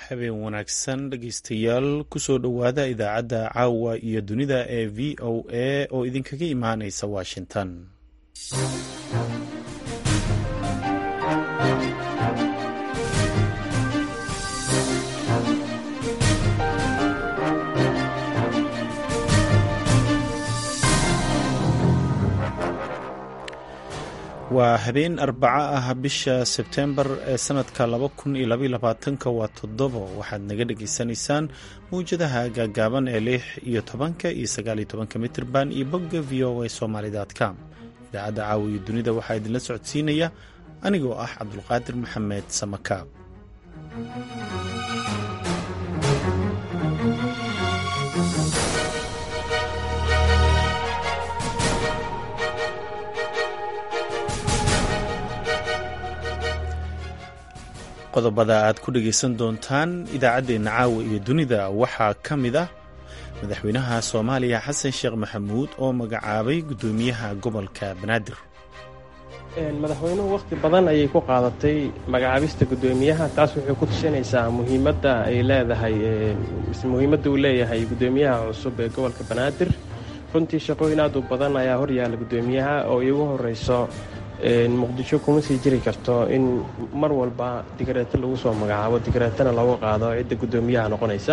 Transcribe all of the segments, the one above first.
habeen wanaagsan dhegeystayaal kusoo dhowaada idaacadda caawa iyo dunida ee v o a oo idinkaga imaaneysa washington waa habeen arbaco ah bisha sebtembar ee sanadka laba kun iyo labaiyo labaatanka waa toddobo waxaad naga dhagaysanaysaan mawjadaha gaagaaban ee lix iyo tobanka iyo sagaal iyo tobanka mitirban iyo bogga v o a somalycom idaacadda caawiyo dunida waxaa idinla socodsiinaya anigoo ah cabdulqaadir maxamed samakaab qodobada aad ku dhegaysan doontaan idaacaddeenna caawa iyo dunida waxaa ka mid ah madaxweynaha soomaaliya xasan sheekh maxamuud oo magacaabay guddoomiyaha gobolka banaadir madaxweynuhu wakhti badan ayay ku qaadatay magacaabista guddoomiyaha taas waxay ku tushanaysaa muhiimadda ay leedahay muhiimadda uu leeyahay guddoomiyaha cusub ee gobolka banaadir runtii shaqooyin aad u badan ayaa horyaalla guddoomiyaha oo iigu horeyso muqdisho kuma sii jiri karto in mar walba digareeto lagu soo magacaabo digareetana looga qaado cidda guddoomiyaha noqonaysa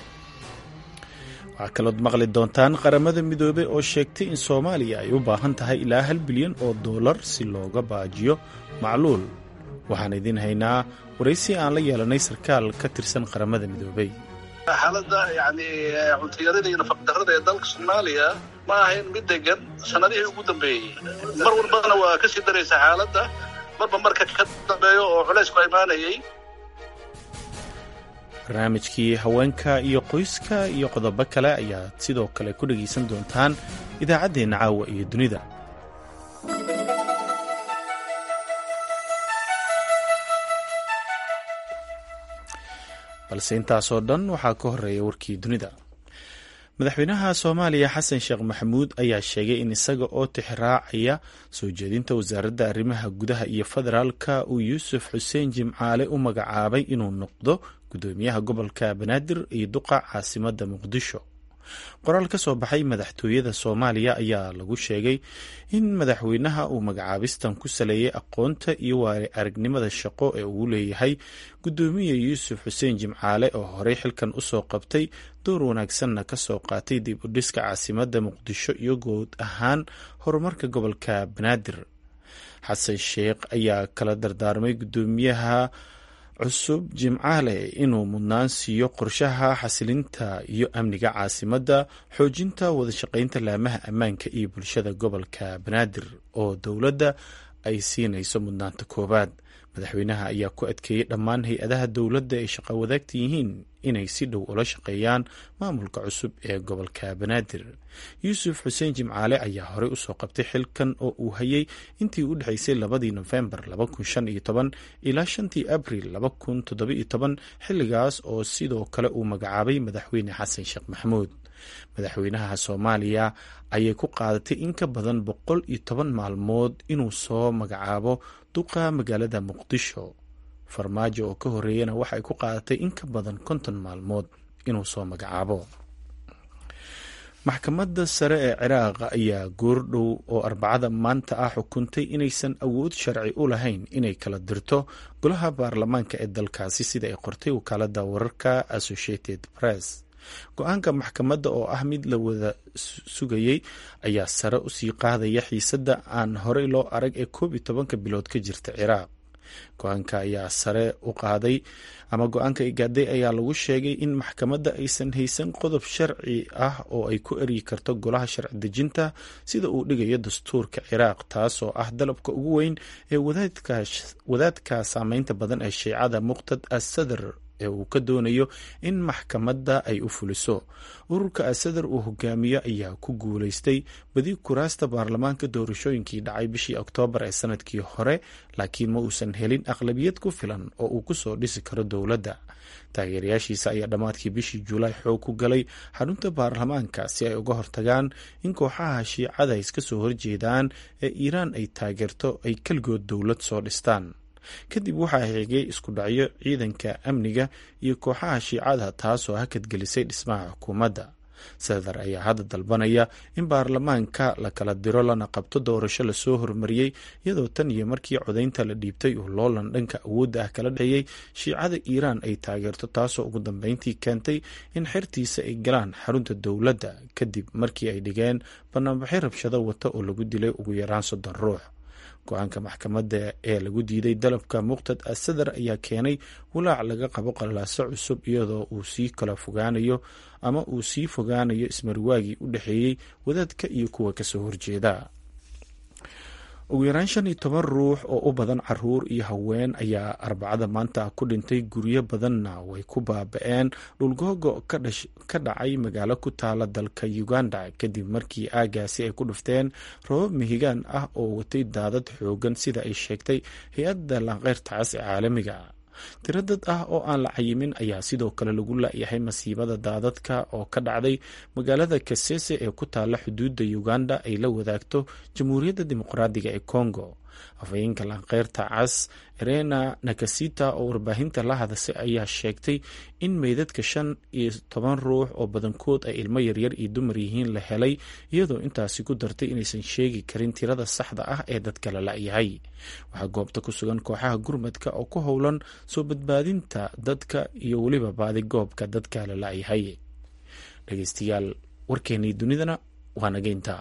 waxaa kalood maqli doontaan qaramada midoobey oo sheegtay in soomaaliya ay u baahan tahay ilaa hal bilyan oo dollar si looga baajiyo macluul waxaan idiin haynaa waraysi aan la yeelanay sarkaal ka tirsan qaramada midoobey xaaladda yani cuntayarada iyo nafaqdarrada ee dalka soomaaliya ma ahayn mid degan sanadihii ugu dambeeyey mar walbana waa ka sii daraysa xaaladda marba marka ka dambeeyo oo culaysku imaanayay barnaamijkii haweenka iyo qoyska iyo qodobo kale ayaad sidoo kale ku dhegaysan doontaan idaacaddeenna caawa iyo dunida balse intaasoo dhan waxaa ka horeeya warkii dunida madaxweynaha soomaaliya xasan sheekh maxamuud ayaa sheegay in isaga oo tixraacaya soo jeedinta wasaaradda arrimaha gudaha iyo federaalka uu yuusuf xuseen jimcaale u magacaabay inuu noqdo guddoomiyaha gobolka banaadir iyo duqa caasimadda muqdisho qoraal ka soo baxay madaxtooyada soomaaliya ayaa lagu sheegay in madaxweynaha uu magacaabistan ku saleeyay aqoonta iyo waari aragnimada shaqo ee uu leeyahay guddoomiye yuusuf xuseen jimcaale oo horey xilkan usoo qabtay door wanaagsanna ka soo qaatay dib u dhiska caasimadda muqdisho iyo guud ahaan horumarka gobolka banaadir xasan sheekh ayaa kala dardaarmay guddoomiyaha cusub jimcaale inuu mudnaan siiyo qorshaha xasilinta iyo amniga caasimadda xoojinta wadashaqeynta laamaha ammaanka iyo bulshada gobolka banaadir oo dowladda ay siinayso mudnaanta koowaad madaxweynaha ayaa ku adkeeyey dhammaan hay-adaha dowladda ay shaqo wadaagta yihiin inay si dhow ula shaqeeyaan maamulka cusub ee gobolka banaadir yuusuf xuseen jimcaale ayaa horey usoo qabtay xilkan oo uu hayay intii u dhexaysay labadii nofembar ilaa shantii abril xilligaas oo sidoo kale uu magacaabay madaxweyne xasan sheekh maxamuud madaxweynaha soomaaliya ayay ku qaadatay in ka badan boqol iyo toban maalmood inuu soo magacaabo duqa magaalada muqdisho farmaajo oo ka horeeyana waxay ku qaadatay in ka badan konton maalmood inuu soo magacaabo maxkamadda sare ee ciraaq ayaa goordhow oo arbacada maanta ah xukuntay inaysan awood sharci u lahayn inay kala dirto golaha baarlamaanka ee dalkaasi sida ay qortay wakaalada wararka associated press go-aanka maxkamadda oo ah mid la wada sugayey ayaa sare usii qaadaya xiisadda aan horey loo arag ee koob iyo tobanka bilood ka jirta ciraaq go-aanka ayaa sare u qaaday ama go-aanka igaaday ayaa lagu sheegay in maxkamadda aysan haysan qodob sharci ah oo ay ku eryi karto golaha sharci dejinta sida uu dhigayo dastuurka ciraaq taasoo ah dalabka ugu weyn ee wadaadka saameynta badan ee shiicada muqtad asadar ee uu ka doonayo in maxkamadda ay u fuliso ururka asadar uu hogaamiyo ayaa ku guuleystay badi kuraasta baarlamaanka doorashooyinkii dhacay bishii oktoobar ee sanadkii hore laakiin ma uusan helin aqlabiyad ku filan oo uu kusoo dhisi karo dowladda taageerayaashiisa ayaa dhammaadkii bishii juulaay xoog ku galay xarunta baarlamaanka si ay uga hortagaan in kooxaha shiicada iska soo horjeedaan ee iiraan ay taageerto ay keligood dowlad soo dhistaan kadib waxaa xigay isku dhacyo ciidanka amniga iyo kooxaha shiicada taasoo hakadgelisay dhismaha xukuumadda sadar ayaa hadda dalbanaya in baarlamaanka la kala diro lana qabto doorasho lasoo hormariyey iyadoo tan iyo markii codaynta la dhiibtay uu loolan dhanka awoodda ah kala dhexeeyey shiicada iiraan ay taageerto taasoo ugu dambeyntii keentay in xertiisa ay galaan xarunta dowladda kadib markii ay dhigeen banaanbaxyo rabshado wata oo lagu dilay ugu yaraan soddon ruux go-aanka maxkamadda ee lagu diiday dalabka muqtad asadar ayaa keenay walaac laga qabo qalaaso cusub iyadoo uu sii kala fogaanayo ama uu sii fogaanayo ismarwaagii u dhexeeyey wadaadka iyo kuwa kasoo horjeeda ugu yaraan shan iyo toban ruux oo u badan caruur iyo haween ayaa arbacada maanta ku dhintay guryo badanna way ku baaba-een dhulgoogo ka dhacay magaalo ku taala dalka uganda kadib markii aagaasi ay ku dhufteen robab mihigaan ah oo watay daadad xoogan sida ay sheegtay hay-adda lanqeyrta cas ee caalamiga tiro dad ah oo aan la cayimin ayaa sidoo kale lagu la-yahay masiibada daadadka oo ka dhacday magaalada kasese ee ku taala xuduudda uganda ay la wadaagto jamhuuriyadda dimuqraadiga ee congo afhayeenka lanqeyrta cas erena nakasita oo warbaahinta la hadasay ayaa sheegtay in meydadka shan iyo toban ruux oo badankood ay ilmo yaryar iyo dumar yihiin la helay iyadoo intaasi ku dartay inaysan sheegi karin tirada saxda ah ee dadka la la-yahay waxaa goobta ku sugan kooxaha gurmadka oo ku howlan soo badbaadinta dadka iyo weliba baadi goobka dadka la la-yahay dhegeystayaal warkeenii dunidana waa nageynta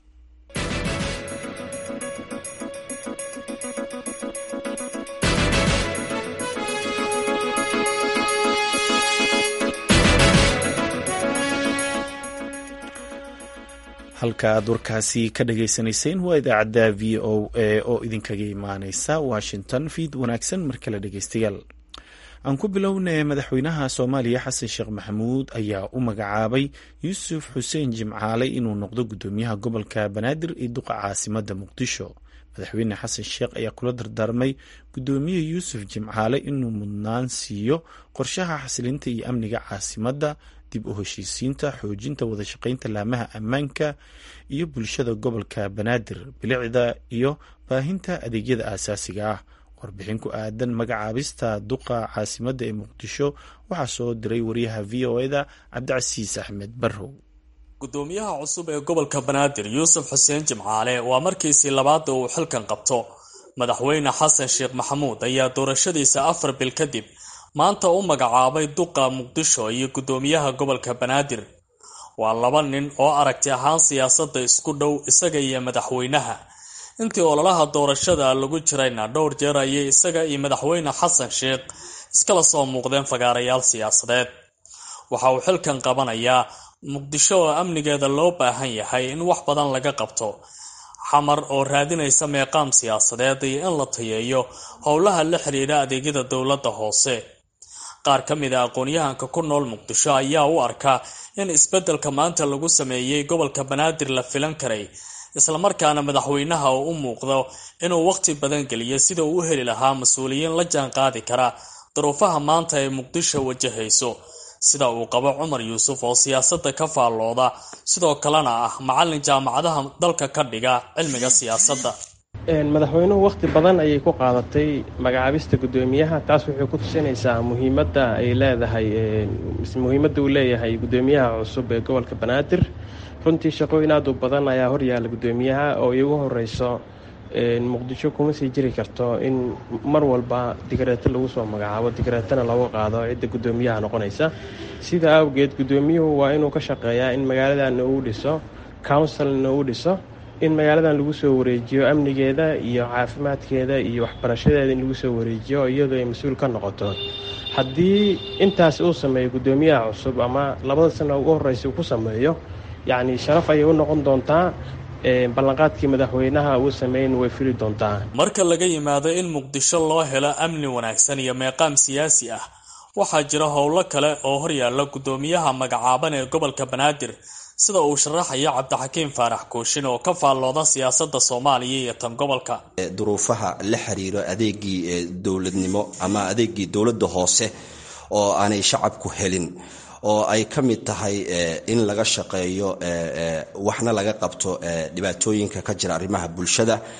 halka aad warkaasi ka dhagaysanayseen waa idaacadda v o a oo idinkaga imaaneysa washington fiid wanaagsan mar kale dhegeystayaal aan ku bilownay madaxweynaha soomaaliya xasan sheekh maxamuud ayaa u magacaabay yuusuf xuseen jimcaale inuu noqdo guddoomiyaha gobolka banaadir iyo duqa caasimada muqdisho madaxweyne xasan sheekh ayaa kula dardaarmay guddoomiye yuusuf jimcaale inuu mudnaan siiyo qorshaha xasilinta iyo amniga caasimadda dib u heshiisiinta xoojinta wadashaqeynta laamaha ammaanka iyo bulshada gobolka banaadir bilicda iyo baahinta adeegyada aasaasiga ah warbixin ku aadan magacaabista duqa caasimadda ee muqdisho waxaa soo diray wariyaha v o eda cabdicasiis axmed barrow gudoomiyaha cusub ee gobolka banaadir yuusuf xuseen jimcaale waa markiisii labaada uu xilkan qabto madaxweyne xasan sheekh maxamuud ayaa doorashadiisa afar bil kadib maanta u magacaabay duqa muqdisho iyo guddoomiyaha gobolka banaadir waa laba nin oo aragti ahaan siyaasadda isku dhow isaga iyo madaxweynaha intii ololaha doorashada lagu jirayna dhowr jeer ayay isaga iyo madaxweyne xasan sheekh iskala soo muuqdeen fagaarayaal siyaasadeed waxa uu xilkan qabanayaa muqdisho oo amnigeeda loo baahan yahay in wax badan laga qabto xamar oo raadinaysa meeqaam siyaasadeed iyo in la tayeeyo howlaha la xidhiidha adeegyada dowladda hoose qaar ka mid a aqoon-yahanka ku nool muqdisho ayaa u arka in isbeddelka maanta lagu sameeyey gobolka banaadir la filan karay islamarkaana madaxweynaha uu u muuqdo inuu waqti badan geliyo sida uu u heli lahaa mas-uuliyiin la jaan qaadi kara duruufaha maanta ay muqdisho wajahayso sida uu qabo cumar yuusuf oo siyaasadda ka faallooda sidoo kalena ah macallin jaamacadaha dalka ka dhiga cilmiga siyaasadda madaxweynuhu wakhti badan ayay ku qaadatay magacaabista guddoomiyaha taas waxay ku tusinaysaa muhiimadda ay leedahay muhiimadda uu leeyahay guddoomiyaha cusub ee gobolka banaadir runtii shaqooyin aad u badan ayaa horyaala guddoomiyaha oo iigu horeyso muqdisho kuma sii jiri karto in mar walba digreeto lagu soo magacaabo digreetana lagu qaado cidda guddoomiyaha noqonaysa sida awgeed guddoomiyuhu waa inuu ka shaqeeyaa in magaaladanna uu dhiso counsilna uu dhiso in magaaladan lagu soo wareejiyo amnigeeda iyo caafimaadkeeda iyo waxbarashadeeda in lagu soo wareejiyo iyadoo ay mas-uul ka noqoto haddii intaas uu sameeyo guddoomiyaha cusub ama labada sano ugu horreysa uu ku sameeyo yacni sharaf ayay u noqon doontaa ballanqaadkii madaxweynaha uu sameyn way fili doontaa marka laga yimaado in muqdisho loo helo amni wanaagsan iyo meeqaam siyaasi ah waxaa jira howlo kale oo horyaala guddoomiyaha magacaaban ee gobolka banaadir sida uu sharaxayo cabdixakiim faarax kooshin oo ka faallooda siyaasadda soomaaliya iyo tan gobolka duruufaha la xiriiro adeegii dowladnimo ama adeegii dowladda hoose oo aanay shacabku helin oo ay ka mid tahay in laga shaqeeyo waxna laga qabto dhibaatooyinka ka jira arrimaha bulshada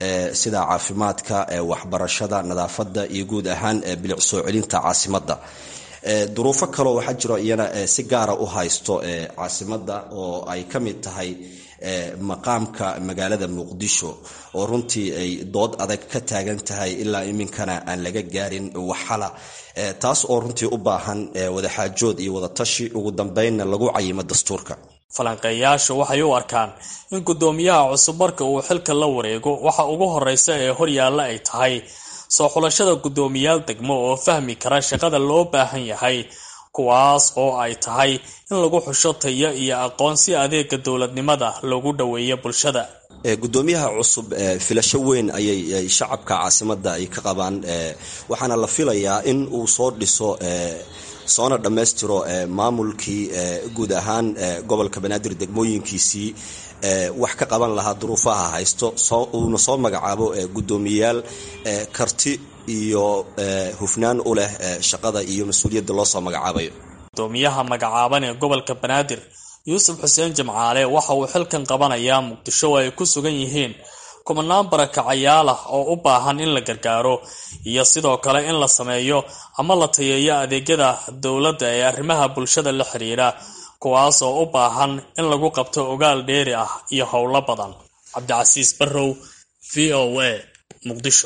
sida caafimaadka waxbarashada nadaafadda iyo guud ahaan bilic soo celinta caasimadda duruufo kaleo waxaa jiro iyana si gaara u haysto caasimadda oo ay ka mid tahay maqaamka magaalada muqdisho oo runtii ay dood adag ka taagan tahay ilaa iminkana aan laga gaarin waxala taas oo runtii u baahan wadaxaajood iyo wadatashi ugu dambeynna lagu cayimo dastuurka falanqeeyaashu waxay u arkaan in guddoomiyaha cusub marka uu xilka la wareego waxa ugu horeysa ee horyaalla ay tahay soo xulashada guddoomiyaal degmo oo fahmi kara shaqada loo baahan yahay kuwaas oo ay tahay in lagu xusho tayo iyo aqoon si adeega dowladnimada loogu dhoweeyo bulshada gudoomiyaha cusub filasho weyn ayay shacabka caasimada ay ka qabaan waxaana la filayaa in uu soo dhiso soona dhammaystiro maamulkii guud ahaan gobolka banaadir degmooyinkiisii wax ka qaban lahaa duruufaha haysto uuna soo magacaabo guddoomiyayaal karti iyo hufnaan u leh shaqada iyo mas-uuliyadda loo soo magacaabayo gudoomiyaha magacaaban ee gobolka banaadir yuusuf xuseen jimcaale waxa uu xilkan qabanayaa muqdisho oo ay ku sugan yihiin kumanaan barakacayaal ah oo u baahan in la gargaaro iyo sidoo kale in la sameeyo ama la tayeeyo adeegyada dowladda ee arrimaha bulshada la xiriira kuwaas oo u baahan in lagu qabto ogaal dheeri ah iyo howlo badan cabdicasiis barrow v o a muqdisho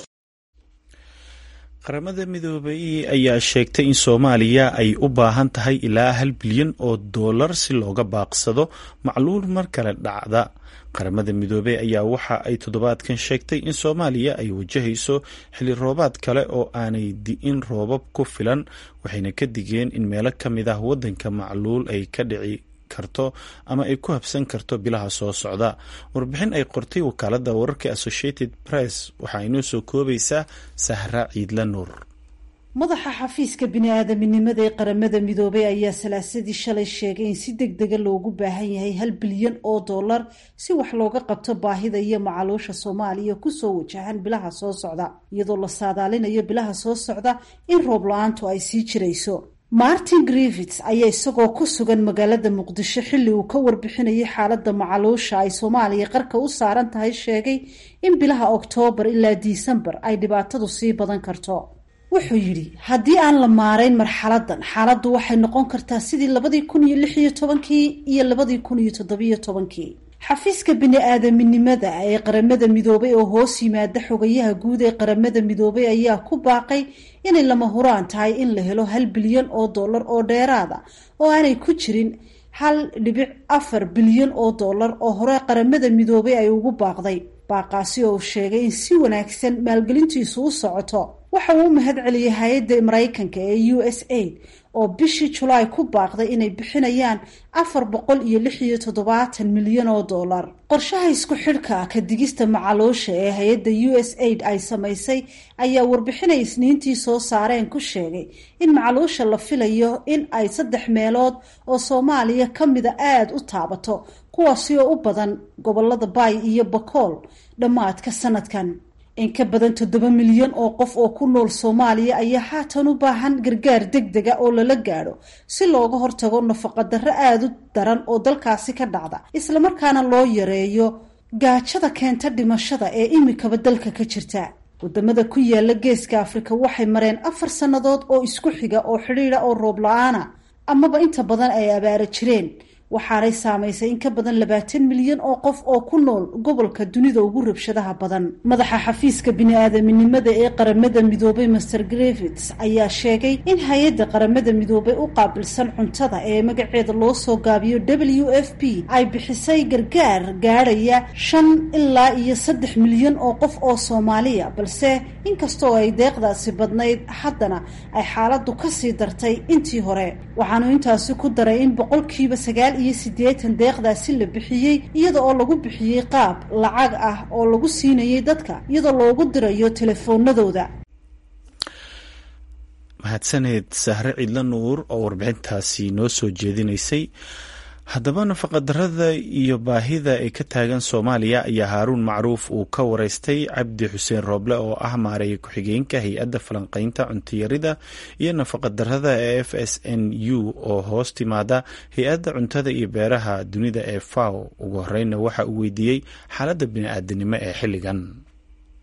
qaramada midoobay ayaa sheegtay in soomaaliya ay u baahan tahay ilaa hal bilyan oo dollar si looga baaqsado macluul mar kale dhacda qaramada midoobey ayaa waxa ay toddobaadkan sheegtay in soomaaliya ay wajahayso xilli roobaad kale oo aanay di'in roobab ku filan waxayna ka digeen in meelo ka mid ah waddanka macluul ay ka dhici karto ama ay ku habsan karto bilaha soo socda warbixin ay qortay wakaaladda wararka associated press waxaa inoo soo koobaysaa sahra ciidla nuur madaxa xafiiska bini-aadaminimada ee qaramada midoobay ayaa salaasadii shalay sheegay in si deg dega loogu baahan yahay hal bilyan oo dollar si wax looga qabto baahida iyo macaluusha soomaaliya kusoo wajahan bilaha soo socda iyadoo la saadaalinayo bilaha soo socda in roob la-aantu ay sii jirayso martin griffits ayaa isagoo ku sugan magaalada muqdisho xilli uu ka warbixinayay xaaladda macaluusha ay soomaaliya qarka u saaran tahay sheegay in bilaha oktoobar ilaa disembar ay dhibaatadu sii badan karto wuxuu yidhi haddii aan la maarayn marxaladan xaaladdu waxay noqon kartaa sidii labadii kun iyo lix iyo tobankii iyo labadii kun iyo toddobiyo tobankii xafiiska bini-aadaminimada ee qaramada midoobay oo hoos yimaada xogayaha guud ee qaramada midoobay ayaa ku baaqay inay lama huraan tahay in la helo hal bilyan oo dollar oo dheeraada oo aanay ku jirin hal dhibic afar bilyan oo dollar oo hore qaramada midoobay ay ugu baaqday baaqaasi oo sheegay in si wanaagsan maalgelintiisu u socoto waxa uu u mahad celiyay hay-adda maraykanka ee u s aid oo bishii julaay ku baaqday inay bixinayaan afar boqol iyo lix iyo toddobaatan milyan oo dollar qorshaha isku xidhka ka digista macaluusha ee hay-adda u s aid ay samaysay ayaa warbixinay isniintii soo saareen ku sheegay in macaluusha la filayo in ay saddex meelood oo soomaaliya ka mida aada u taabato kuwaasi oo u badan gobolada baay iyo bakool dhammaadka sanadkan in ka badan toddoba milyan oo qof oo ku nool soomaaliya ayaa haatan u baahan gargaar deg dega oo lala gaadho si looga hortago nafaqadarro aada u daran oo dalkaasi ka dhacda islamarkaana loo yareeyo gaajada keenta dhimashada ee imikaba dalka ka jirta wadamada ku yaala geeska afrika waxay mareen afar sannadood oo isku xiga oo xidhiida oo roob la-aana amaba inta badan ay abaara jireen waxaanay saamaysay in ka badan labaatan milyan oo qof oo ku nool gobolka dunida ugu rabshadaha badan madaxa xafiiska bini-aadaminimada ee qaramada midoobay master grevits ayaa sheegay in hay-adda qaramada midoobay u qaabilsan cuntada ee magaceeda loo soo gaabiyo w f p ay bixisay gargaar gaadhaya shan ilaa iyo saddex milyan oo qof oo soomaaliya balse inkastoo ay deeqdaasi badnayd haddana ay xaaladdu kasii dartay intii hore waxaanu intaasi ku daray in boqolkiiba sagaal iyo siddeetan deeqdaasi la bixiyey iyada oo lagu bixiyey qaab lacag ah oo lagu siinayay dadka iyadoo loogu dirayo telefoonadooda mahadsaneed sahre cidla nuur oo warbixintaasi noo soo jeedinaysay haddaba nafaqadarada iyo baahida ay ka taagan soomaaliya ayaa haaruun macruuf uu ka wareystay cabdi xuseen rooble oo ah maareeya ku-xigeenka hay-adda falanqeynta cuntiyarida iyo nafaqadarada ee f s n u oo hoos timaada hay-adda cuntada iyo beeraha dunida ee faw ugu horeyna waxa uu weydiiyey xaaladda bini-aadanimo ee xilligan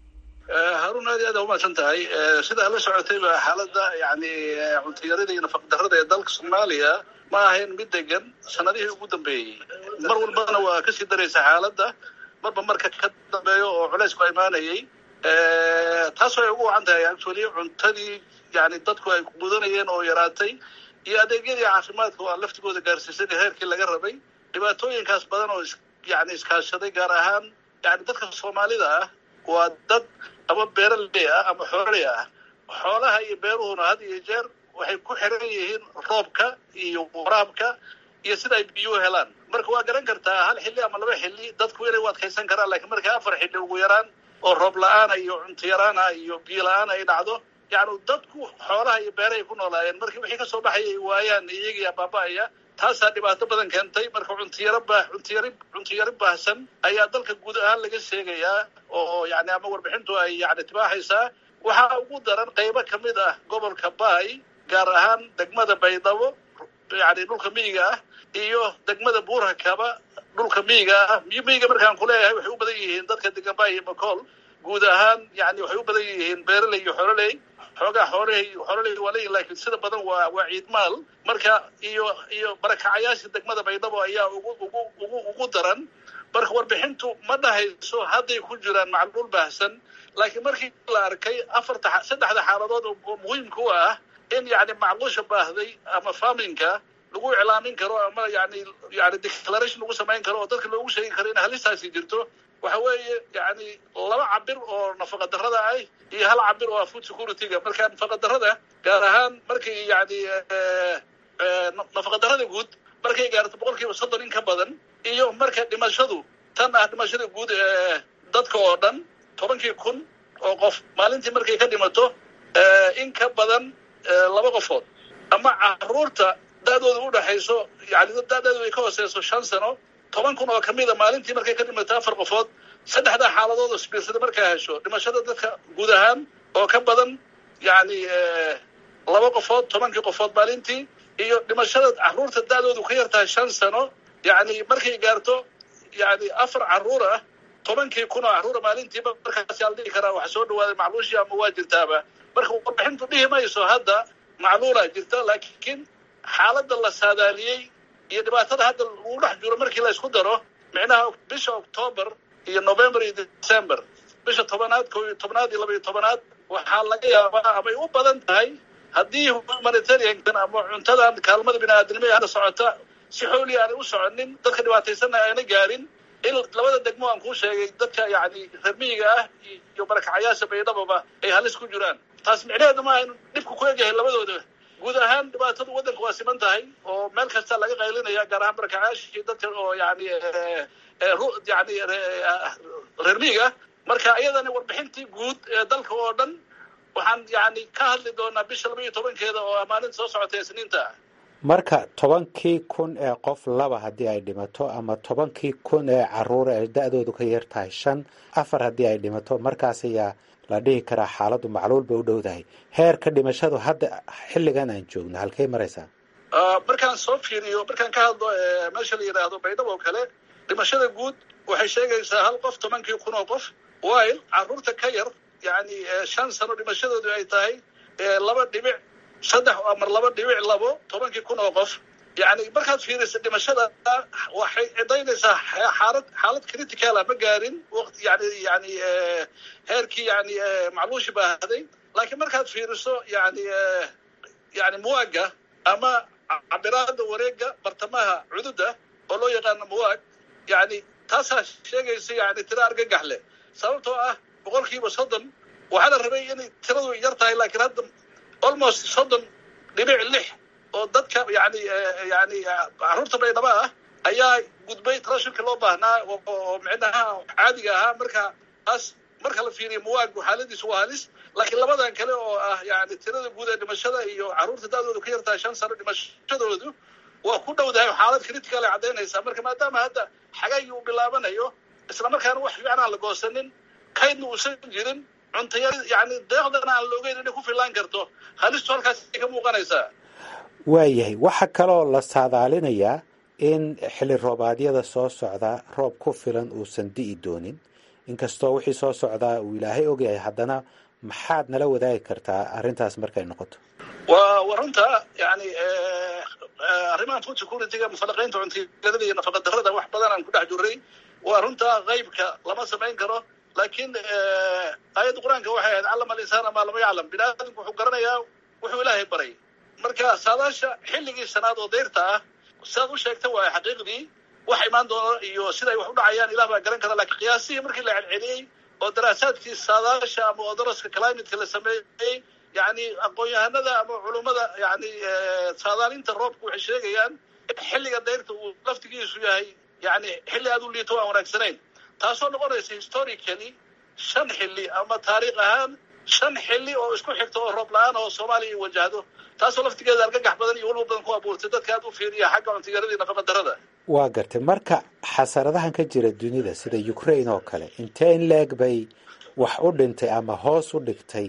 harun aad iyo aad umahadsan tahay sidaa la socotayba xaaladda yani cuntayarada iyo nafaqdarrada ee dalka soomaaliya ma ahayn mid degan sanadihii ugu dambeeyey mar walbana waa kasii daraysa xaaladda marba marka ka dambeeyo oo culaysku imaanayay taasoo ay ugu wacan tahay actually cuntadii yani dadku ay mudanayeen oo yaraatay iyo adeegyadii caafimaadka oo aan laftigooda gaarsiisan heerkii laga rabay dhibaatooyinkaas badan oo yani iskaashaday gaar ahaan yani dadka soomaalida ah waa dad ama beeraley ah ama xooley ah xoolaha iyo beeruhuna had iyo jeer waxay ku xiran yihiin roobka iyo waraabka iyo sida ay biyuhu helaan marka waa garan kartaa hal xilli ama laba xilli dadku inay u adkaysan karaan lakiin marka afar xilli ugu yaraan oo roob la-aana iyo cunto yaraana iyo biyo la-aan ay dhacdo yani dadku xoolaha iyo beerahay ku noolaayeen markii wixii kasoo baxayay waayaan iyagii baaba-aya taasaa dhibaato badan keentay marka cuntiyaro ba cuntiyari cuntiyari baahsan ayaa dalka guud ahaan laga sheegayaa oo yani ama warbixintu ay yani tibaaxaysaa waxaa ugu daran qaybo kamid ah gobolka baay gaar ahaan degmada baydhabo yani dhulka miyiga ah iyo degmada buurhakaba dhulka miyiga ah miyiga markaan kuleeyahay waxay u badan yihiin dadka degan baay iyo macool guud ahaan yani waxay u badan yihiin beeraley iyo xoroley xoogaa xoolahey xoololey waa leeyihin lakiin sida badan waa waa ciidmaal marka iyo iyo barakacayaasha degmada baydhabo ayaa ugu ugu ugu ugu daran marka warbixintu ma dhahayso hadday ku jiraan macluul baahsan laakiin markii la arkay afarta saddexda xaaladood oo muhiimka u ah in yani macluusha baahday ama farminka lagu iclaamin karo ama yani yani declaration lagu samayn karo oo dadka loogu sheegi karo in halistaasi jirto waxa weeye yani laba cabir oo nafaqa darrada ah iyo hal cabir oo ah food security-ga marka nafaqa darrada gaar ahaan markay yani nafaqa darrada guud markay gaarto boqol kiiba soddon in ka badan iyo marka dhimashadu tan ah dhimashada guud ee dadka oo dhan tobankii kun oo qof maalintii markay ka dhimato in ka badan laba qofood ama caruurta da-dooda udhaxayso yani da-deedu ay ka hooseyso shan sano toban kun oo kamida maalintii markay ka dhimato afar qofood saddexdaa xaaladood oo sbiirsada markaa hesho dhimashada dadka guud ahaan oo ka badan yani laba qofood tobankii qofood maalintii iyo dhimashada caruurta da-doodu ka yar tahay shan sano yani markay gaarto yani afar caruur ah tobankii kun oo caruura maalintiiba markaas aa la dhihi karaa waxa soo dhawaaday macluushii ama waa jirtaaba marka warbixintu dhihi mayso hadda macluulaa jirta laakiin xaaladda la saadaaliyey iyo dhibaatada hadda lagu dhex jiro markii la isku daro micnaha bisha octoober iyo november iyo december bisha tobanaad ko iyo tobnaad iyo laba iyo tobanaad waxaa laga yaabaa amay u badan tahay haddii humanitariankan ama cuntadan kaalmada bini-aadamia hadda socota si xooli aanay u soconin dadka dhibaataysanna aana gaarin in labada degmo aan kuu sheegay dadka yani ramiyiga ah iyo barakacayaasha baydhababa ay halis ku jiraan taas micnaheedu maaha inu dhibku ku egyahay labadooda guud ahaan dhibaatadu waddanka waa siman tahay oo meel kasta laga qaylinaya gaar ahaan barakacayaashii dadka oo yani yani reer miyiga marka iyadana warbixintii guud ee dalka oo dhan waxaan yani ka hadli doonaa bisha laba iyo tobankeeda oo maalinta soo socota ee sniinta ah marka tobankii kun ee qof laba haddii ay dhimato ama tobankii kun ee caruura ee da-doodu ka yar tahay shan afar haddii ay dhimato markaas ayaa la dhihi karaa xaaladdu macluul bay u dhowdahay heerka dhimashadu hadda xilligan aan joogno halkay maraysaa markaan soo fiiriyo markaan ka hadlo meesha la yidhaahdo baydhabo oo kale dhimashada guud waxay sheegaysaa hal qof tobankii kun oo qof while caruurta ka yar yani shan sano dhimashadoodu ay tahay laba dhibic saddex amar laba dhibic labo tobankii kun oo qof yani markaad fiirisa dhimashada waxay cidaynaysaa xaalad xaalad criticala ma gaarin waqti yani yani heerkii yani macluushi baahday laakiin markaad fiiriso yani yani muwaaga ama cabiraada wareega bartamaha cududa oo loo yaqaano muwaag yani taasaa sheegaysa yani tira argagax leh sababtoo ah boqol kiiba soddon waxaa la rabay inay tiradu yar tahay laakiin hadda almost soddon dhibic lix oo dadka yani yani caruurta baydhaba ah ayaa gudbay trashirka loo baahnaa oo micnaha caadiga ahaa marka taas marka la fiiriyo muwaagu xaaladiisu waa halis laakiin labadan kale oo ah yani tirada guud ee dhimashada iyo caruurta da-doodu ka yartahay shan sano dhimashadoodu waa ku dhowdahay xaalad critical ay caddaynaysaa marka maadaama hadda xagaygii uu bilaabanayo isla markaana wax fiican aan la goosanin kaydna uusan jirin cuntayar yani deeqdana aan la ogeyn inay ku filaan karto halistu halkaasay ka muuqanaysaa waayahay waxaa kaloo la saadaalinayaa in xilli roobaadyada soo socda roob ku filan uusan di'i doonin inkastoo wixii soo socdaa uu ilaahay ogyahay haddana maxaad nala wadaagi kartaa arrintaas markay noqoto waa wa runta yani arrimahan food securityga mufalaqaynta cuntiyadada iyo nafaqa darrada wax badan aan ku dhex jirray waa runta qaybka lama samayn karo laakiin aayadda qur-aanka waxay ahayd callama alinsaana maa lama yaclam bini aadamku wuxuu garanayaa wuxuu ilaahay baray marka saadaasha xilligii shanaad oo dayrta ah sidaad u sheegta waay xaqiiqdii wax imaan doono iyo siday wax u dhacayaan ilah baa garan kara lakiin qiyaasihii markii la celceliyey oo daraasaadkii saadaasha ama oo daraska climateka la sameeyey yani aqoon-yahanada ama culummada yani saadaalinta roobka waxay sheegayaan in xilliga dayrta uu laftigiisu yahay yani xilli aad u liito aan wanaagsanayn taasoo noqonaysa historically shan xilli ama taariikh ahaan shan xilli oo isku xigta oo roob la-aan oo soomaaliya ay wajahdo taasoo laftigeeda argagax badan iyo walba badan ku abuurtay dadka aad u fiiriya xagga cuntiyaradii nafaqa darrada waa gartay marka xasaradahan ka jira dunida sida ukraine oo kale intee in leeg bay wax u dhintay ama hoos u dhigtay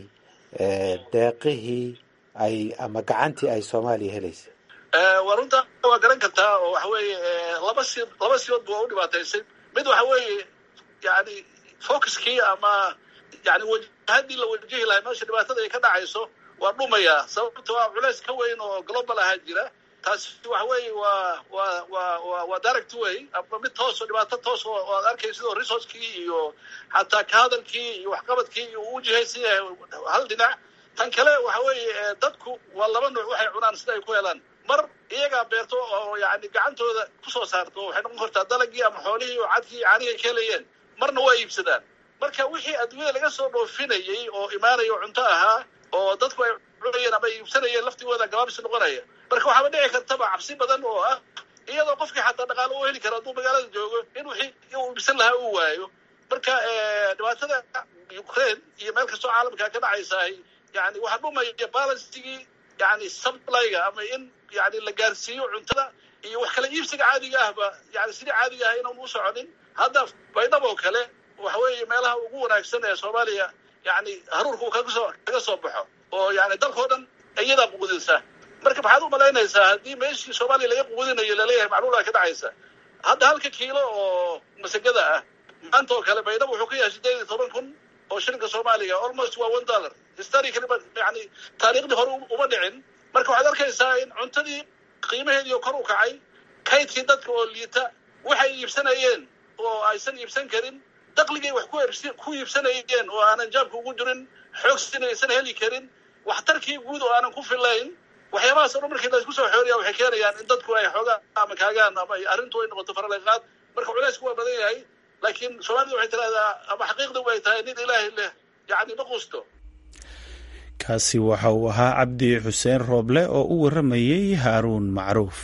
deeqihii ay ama gacantii ay soomaaliya helaysay waa runta waa garan kartaa oo waxa weeye laba si laba siyoodba waa u dhibaataysay mid waxa weeye yani focuskii ama yani wajahadii la wajihi lahay meesha dhibaatada ay ka dhacayso waa dhumaya sababto a culays ka weyn oo global ahaa jira taasi waxa weeye waa waa waa wa waa direct way ama mid toos oo dhibaato toos oo aad arkaysid oo resourcekii iyo xataa ka hadalkii iyo waxqabadkii iyo uu jihaysan yahay hal dhinac tan kale waxa weeye dadku waa laba nuuc waxay cunaan sida ay ku helaan mar iyagaa beerto oo yani gacantooda kusoo saarto waxay noqon kartaa dalagii ama xoolihii oo cadkii caanihi ay ka helayeen marna waa iibsadaan marka wixii adduunyada laga soo dhoofinayay oo imaanaya oo cunto ahaa oo dadku ay cunayeen ama iibsanayeen laftigooda gabaabsi noqonaya marka waxaaba dhici kartaba cabsi badan oo ah iyadoo qofkii xataa dhaqaalo u heli karo hadduu magaalada joogo in wixii uu iibsan lahaa uu waayo marka dhibaatada ukraine iyo meel kastoo caalamka ka dhacaysahay yani waxaa dhumaya balancigii yani supplyga ama in yani la gaarsiiyo cuntada iyo wax kala iibsiga caadiga ahba yani sidii caadiga ah inaan u soconin hadda baydhab oo kale waxa weeye meelaha ugu wanaagsan ee soomaaliya yani haruurka uu kaga soo kaga soo baxo oo yani dalkao dhan iyadaa quudinsa marka maxaad u malaynaysaa haddii meeshii soomaaliya laga quudinayo laleeyahay macluulaa ka dhacaysa hadda halka kiilo oo masagada ah maanta oo kale baydhab wuxuu ka yahay sideed iyo toban kun oo shilinka soomaaliga almost waa one dollar historically yani taariikhdii hore uma dhicin marka waxaad arkaysaa in cuntadii qiimaheedii kor u kacay kaydkii dadka oo liita waxay iibsanayeen oo aysan iibsan karin daqligay wax ku iibsanayeen oo aanan jaabka ugu jirin xoogsin aysan heli karin waxtarkii guud oo aanan ku filayn waxyaabahaas o dhan markii laysku soo xooriya waxay keenayaan in dadku ay xoogaan ama kaagaan ama arrintu ay noqoto faraleqaad marka culaysku waa badan yahay laakiin soomaalida waxay tirahdaa ama xaqiiqda way tahay nin ilaahay leh yacni ma quusto kaasi waxa uu ahaa cabdi xuseen rooble oo u warramayey haaruun macruuf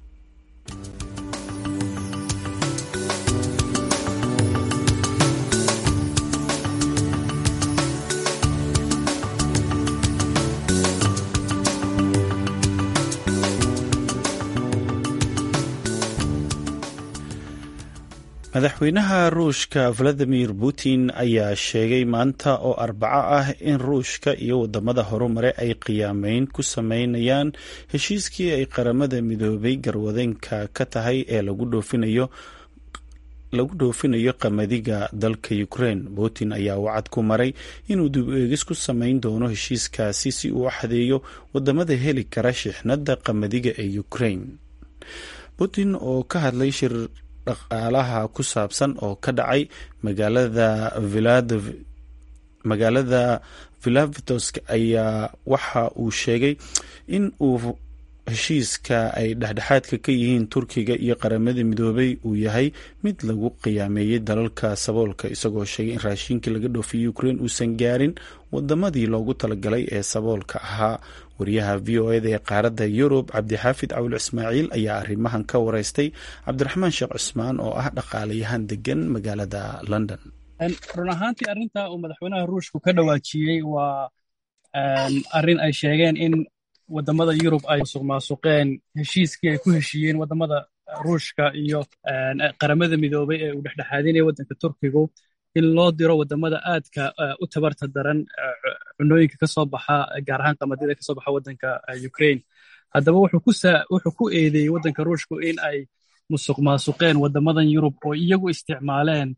madaxweynaha ruushka valadimir putin ayaa sheegay maanta oo arbaco ah in ruushka iyo wadamada horumare ay qiyaameyn ku sameynayaan heshiiskii ay qaramada midoobay garwadeenka ka tahay ee lagu dhoofinayo lagu dhoofinayo qamadiga dalka ukraine putin ayaa wacad ku maray inuu dib eegis ku sameyn doono heshiiskaasi si uu xadeeyo wadamada heli kara shixnada qamadiga ee ukraine putin oo ka hadlay shir dhaqaalaha ku saabsan oo ka dhacay magaalada magaalada vilavitovsk ayaa waxa uu sheegay in uu heshiiska ay dhexdhexaadka ka yihiin turkiga iyo qaramada midoobay uu yahay mid lagu qiyaameeyey dalalka saboolka isagoo sheegay in raashinkii laga dhoofiyey ukraine uusan gaarin wadamadii loogu talagalay ee saboolka ahaa wariyaha v o eda ee qaaradda yurub cabdixaafid cawil ismaaciil ayaa arrimahan ka wareystay cabdiraxmaan sheekh cusmaan oo ah dhaqaalayahan degan magaalada london run ahaantii arrinta uu madaxweynaha ruushku ka dhawaajiyey waa arrin ay sheegeen in wadamada yurub ay musuq maasuqeen heshiiskii ay ku heshiiyeen wadamada ruushka iyo qaramada midoobay ee uu dhexdhexaadinaya waddanka turkigu in loo diro wadamada aadka u tabarta daran cunooyinka ka soo baxa gaar ahaan qamadida ka soo baxa waddanka ukraine haddaba wuxuu ku eedeeyey waddanka ruushku in ay musuq maasuqeen wadamadan yurub oo iyagu isticmaaleen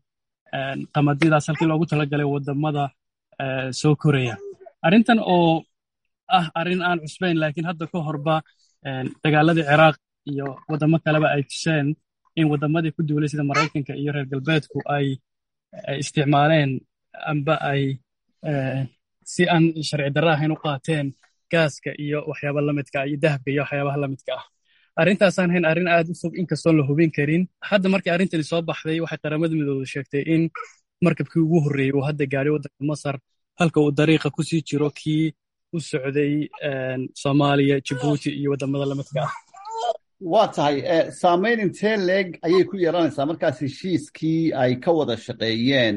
qamadidaas halkii loogu talagalay wadamada soo koraya arrintan oo ah arrin aan cusbayn laakiin hadda ka horba dagaaladii ciraaq iyo wadamo kaleba ay tuseen in wadamadii ku duulay sida maraykanka iyo reer galbeedku ay isticmaaleen amba ay si aan sharci darra ahayn u qaateen gaaska iyo waxyaaba lamidka iyo dahabka iyo waxyaabaha lamidka ah arrintaasaan hayn arrin aad u fog inkastoon la hubin karin hadda markii arrintani soo baxday waxay qaramada midooda sheegtay in markabkii ugu horreeyey uu hadda gaadhay waddanka masar halka uu dariiqa ku sii jiro kii u socday soomaaliya jibuuti iyo waddamada lamidka ah waa tahay saamayn intee leeg ayay ku yeelanaysaa markaas heshiiskii ay ka wada shaqeeyeen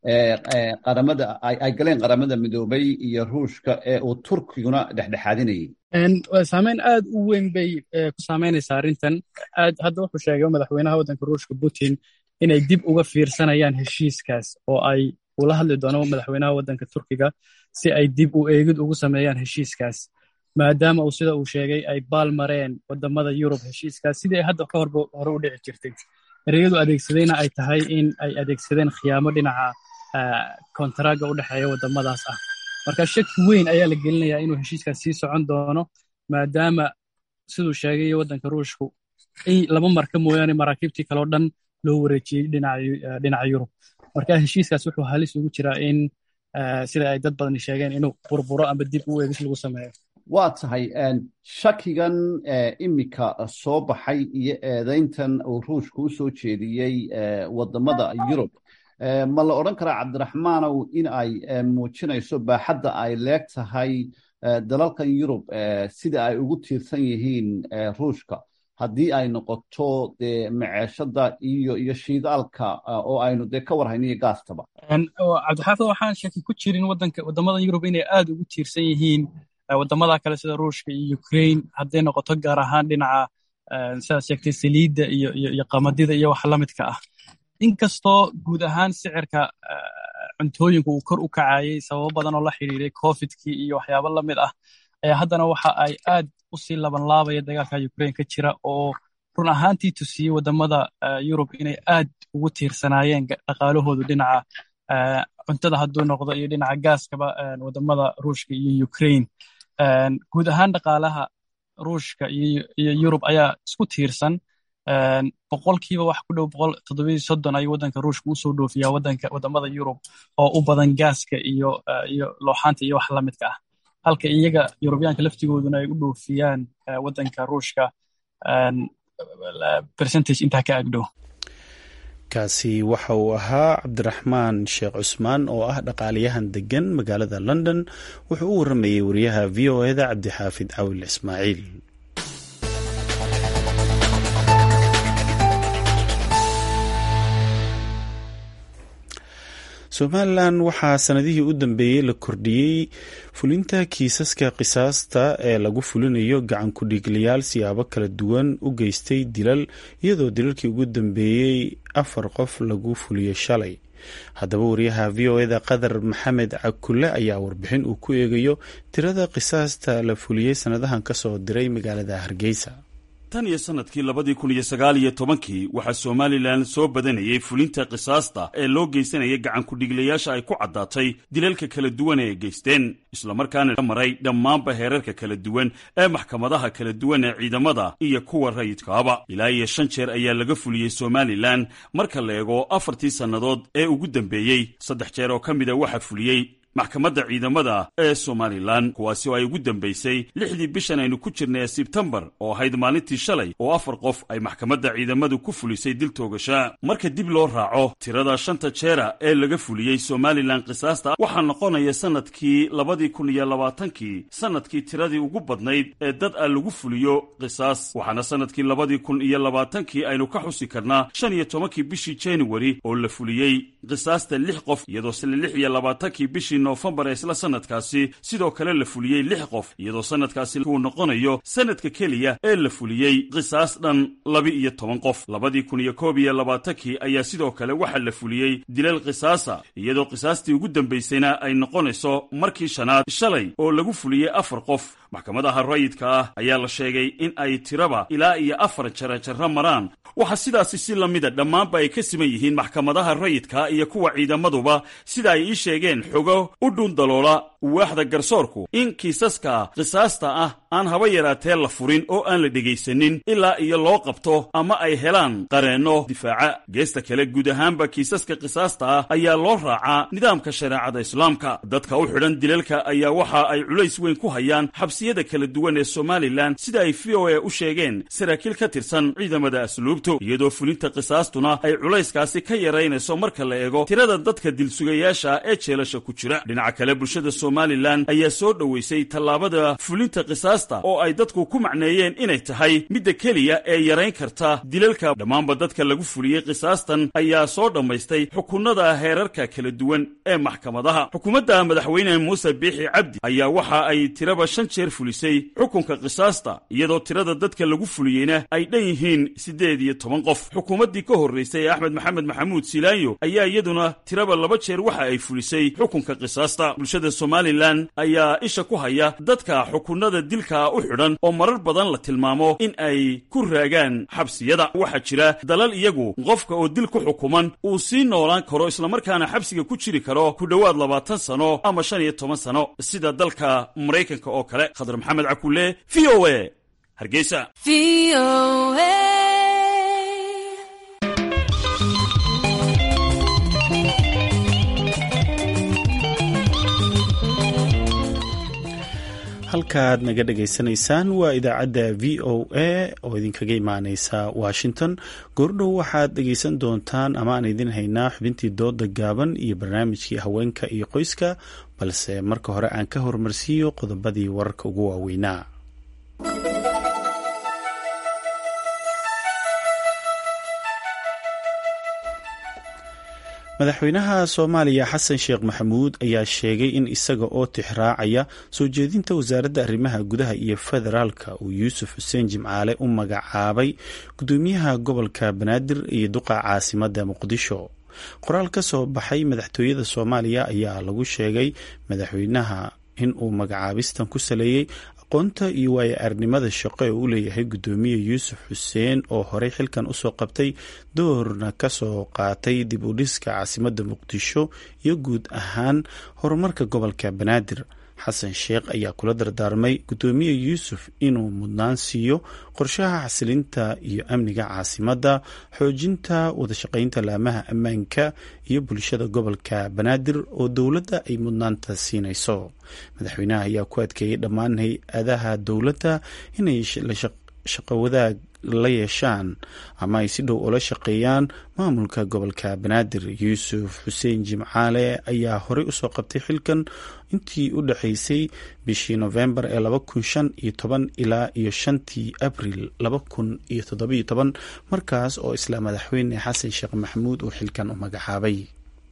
qaramada ay galeen qaramada midoobay iyo ruushka ee uu turkiguna dhexdhexaadinayay saamayn aad u weyn bay ku saamaynaysaa arrintan aad hadda wuxuu sheegay madaxweynaha waddanka ruushka putin inay dib uga fiirsanayaan heshiiskaas oo ay ula hadli doono madaxweynaha waddanka turkiga si ay dib u eegid ugu sameeyaan heshiiskaas maadaama uu sida uu sheegay ay baal mareen wadamada yurub heshiiskaas sidii ay hadda ka horba hore u dhici jirtay ereyadu adeegsadayna ay tahay in ay adeegsadeen khiyaamo dhinaca kontaraaga u dhexeeya wadamadaas ah marka shaki weyn ayaa la gelinayaa inuu heshiiskaas sii socon doono maadaama siduu sheegay waddanka ruushku laba marka mooyaane maraakiibtii kaleo dhan loo wareejiyey dhinaca yurub marka heshiiskaas wuxuu halis ugu jiraa in sida ay dad badani sheegeen inuu burburo amba dib u eegis lagu sameeyo waa tahay shakigan imika soo baxay iyo eedayntan uu ruushka u soo jeediyey wadamada yurub ma la odhan karaa cabdiraxmaanow in ay muujinayso baaxadda ay leeg tahay dalalkan yurub sida ay ugu tiirsan yihiin ruushka haddii ay noqoto dee maceeshada iyo iyo shiidaalka oo aynu dee ka warhayno iyo gaastaba cabdixaafid waxaan shaki ku jirin wadanka wadamada yurub inay aad ugu tiirsan yihiin wadamada kale sida ruushka iyo ukraine hadday noqoto gaar ahaan dhinaca sidaad sheegtay saliidda iyo iyo qamadida iyo wax lamidka ah inkastoo guud ahaan sicirka cuntooyinka uu kor u kacayey sababo badan oo la xidhiiray covidkii iyo waxyaabo lamid ah ayaa haddana waxa ay aad usii labanlaabaya dagaalka ukraine ka jira oo run ahaantii tusiyey wadamada yurub inay aad ugu tiirsanaayeen dhaqaalahoodu dhinaca cuntada hadduu noqdo iyo dhinaca gaaskaba wadamada ruushka iyo ukraine guud ahaan dhaqaalaha ruushka iyo yurub ayaa isku tiirsan boqolkiiba wax ku dhow boqol toddobaiyo soddon ayuu waddanka ruushka usoo dhoofiyaa waddanka wadamada yurub oo u badan gaaska iyo iyo looxaanta iyo wax lamidka ah halka iyaga yurubiyaanka laftigooduna ay u dhoofiyaan waddanka ruushka percentage intaa ka agdhow kaasi waxa uu ahaa cabdiraxmaan sheekh cusmaan oo ah dhaqaaliyahan degan magaalada london wuxuu u waramayey wariyaha v o eda cabdixaafid cawil ismaaciil somalilan waxaa sanadihii u dambeeyey la kordhiyey fulinta kiisaska qisaasta ee lagu fulinayo gacan ku-dhiiglayaal siyaabo kala duwan u geystay dilal iyadoo dilalkii ugu dambeeyey afar qof lagu fuliyey shalay haddaba wariyaha v o eda qadar maxamed cakule ayaa warbixin uu ku eegayo tirada qisaasta la fuliyey sanadahan kasoo diray magaalada hargeysa tan iyo sanadkii labadii kun iyo sagaal iyo tobankii waxaa somalilan soo badanayay fulinta qisaasta ee loo geysanaya gacan ku-dhiglayaasha ay ku caddaatay dilalka kala duwan ee ay geysteen islamarkaana la maray dhammaanba heerarka kala duwan ee maxkamadaha kala duwan ee ciidamada iyo kuwa rayidkaaba ilaa iyo shan jeer ayaa laga fuliyey somalilan marka la eego afartii sannadood ee ugu dambeeyey saddex jeer oo ka mida waxaa fuliyey maxkamadda ciidamada ee somalilan kuwaasi oo ay ugu dambaysay lixdii bishan aynu ku jirnay ee sebtembar oo ahayd maalintii shalay oo afar qof ay maxkamadda ciidamadu ku fulisay dil toogasha marka dib loo raaco tirada shanta jeera ee laga fuliyey somalilan qisaasta waxaa noqonaya sanadkii labadii kun iyo labaatankii sanadkii tiradii ugu badnayd ee dad a lagu fuliyo qisaas waxaana sanadkii labadii kun iyo labaatankii aynu ka xusi karnaa shan iyo tobankii bishii januari oo la fuliyey qisaasta lix qof iyadoo sila lix iyo labaatankii bishii bishii noofembar ee isla sanadkaasi sidoo kale la fuliyey lix qof iyadoo sanadkaasi uu noqonayo sanadka keliya ee la fuliyey qisaas dhan laba-iyo toban qof labadii kun iyo koob iyo labaatankii ayaa sidoo kale waxaa la fuliyey dilal qisaasa iyadoo qisaastii ugu dambaysayna ay noqonayso markii shanaad shalay oo lagu fuliyey afar qof maxkamadaha rayidka ah ayaa la sheegay in ay tiraba ilaa iyo afar jarajarro maraan waxaa sidaasi si la mida dhammaanba ay ka siman yihiin maxkamadaha rayidka iyo kuwa ciidamaduba sida ay ii sheegeen xogo u dhundaloola waaxda garsoorku in kiisaska qisaasta ah aan haba yaraatee la furin oo aan la dhegaysanin ilaa iyo loo qabto ama ay helaan qareenno difaaca geesta kale guud ahaanba kiisaska qisaasta ah ayaa loo raacaa nidaamka shareecada islaamka dadka u xidhan dilalka ayaa waxa ay culays weyn ku hayaan xabsiyada kala duwan ee somalilan sida ay v o a u sheegeen saraakiil ka tirsan ciidamada asluubtu iyadoo fulinta qisaastuna ay culayskaasi ka yaraynayso marka la eego tirada dadka dilsugayaasha ee jeelasha ku jira dhinaca kale bulshada somalilan ayaa soo dhoweysay tallaabada fulinta qisaasta oo ay dadku ku macneeyeen inay tahay midda keliya ee yarayn karta dilalka dhammaanba dadka lagu fuliyey qisaastan ayaa soo dhammaystay xukunada heerarka kala duwan ee maxkamadaha xukuumadda madaxweyne muuse biixi cabdi ayaa waxa ay tiraba shan jeer fulisay xukunka qisaasta iyadoo tirada dadka lagu fuliyeyna ay dhan yihiin siddeed iyo toban qof xukuumaddii ka horraysay ee axmed maxamed maxamuud silaayo ayaa iyaduna tiraba laba jeer waxa ay fulisay xukunka qisaasta bulshada somalilan ayaa isha ku haya dadka xukunada dilka u xidhan oo marar badan la tilmaamo in ay ku raagaan xabsiyada waxaa jira dalal iyagu qofka oo dil ku xukuman uu sii noolaan karo islamarkaana xabsiga ku jiri karo ku dhowaad labaatan sano ama shan iyo toban sano sida dalka maraykanka oo kale khadar maxamed cakulle v o a hargeysa halkaad naga dhagaysanaysaan waa idaacadda v o a oo idinkaga imaaneysa washington goordhow waxaad dhegaysan doontaan ama aan idin haynaa xubintii dooda gaaban iyo barnaamijkii haweenka iyo qoyska balse marka hore aan ka horumarsiiyo qodobadii wararka ugu waaweynaa madaxweynaha soomaaliya xasan sheekh maxamuud ayaa sheegay in isaga oo tixraacaya soo jeedinta wasaaradda arrimaha gudaha iyo federaalka uu yuusuf xuseen jimcaale u magacaabay gudoomiyaha gobolka banaadir iyo duqa caasimadda muqdisho qoraal ka soo baxay madaxtooyada soomaaliya ayaa lagu sheegay madaxweynaha in uu magacaabistan ku saleeyey aqoonta iyo waayo arnimada shaqo ee uu leeyahay gudoomiye yuusuf xuseen oo horey xilkan usoo qabtay doorna kasoo qaatay dib u dhiska caasimadda muqdisho iyo guud ahaan horumarka gobolka banaadir xasan sheekh ayaa kula dardaarmay gudoomiye yuusuf inuu mudnaan siiyo qorshaha xasilinta iyo amniga caasimadda xoojinta wadashaqeynta laamaha ammaanka iyo bulshada gobolka banaadir oo dowladda ay mudnaanta siinayso madaxweynaha ayaa ku adkeeyey dhammaan hay-adaha dowladda inay shaqo wadaag la yeeshaan ama ay si dhow ula shaqeeyaan maamulka gobolka banaadir yuusuf xuseen jimcaale ayaa horey usoo qabtay xilkan intii u dhexeysay bishii novembar ee laba kun shan iyo toban ilaa iyo shantii abril laba kun iyo toddobiyo toban markaas oo isla madaxweyne xasan sheekh maxamuud uu xilkan u magacaabay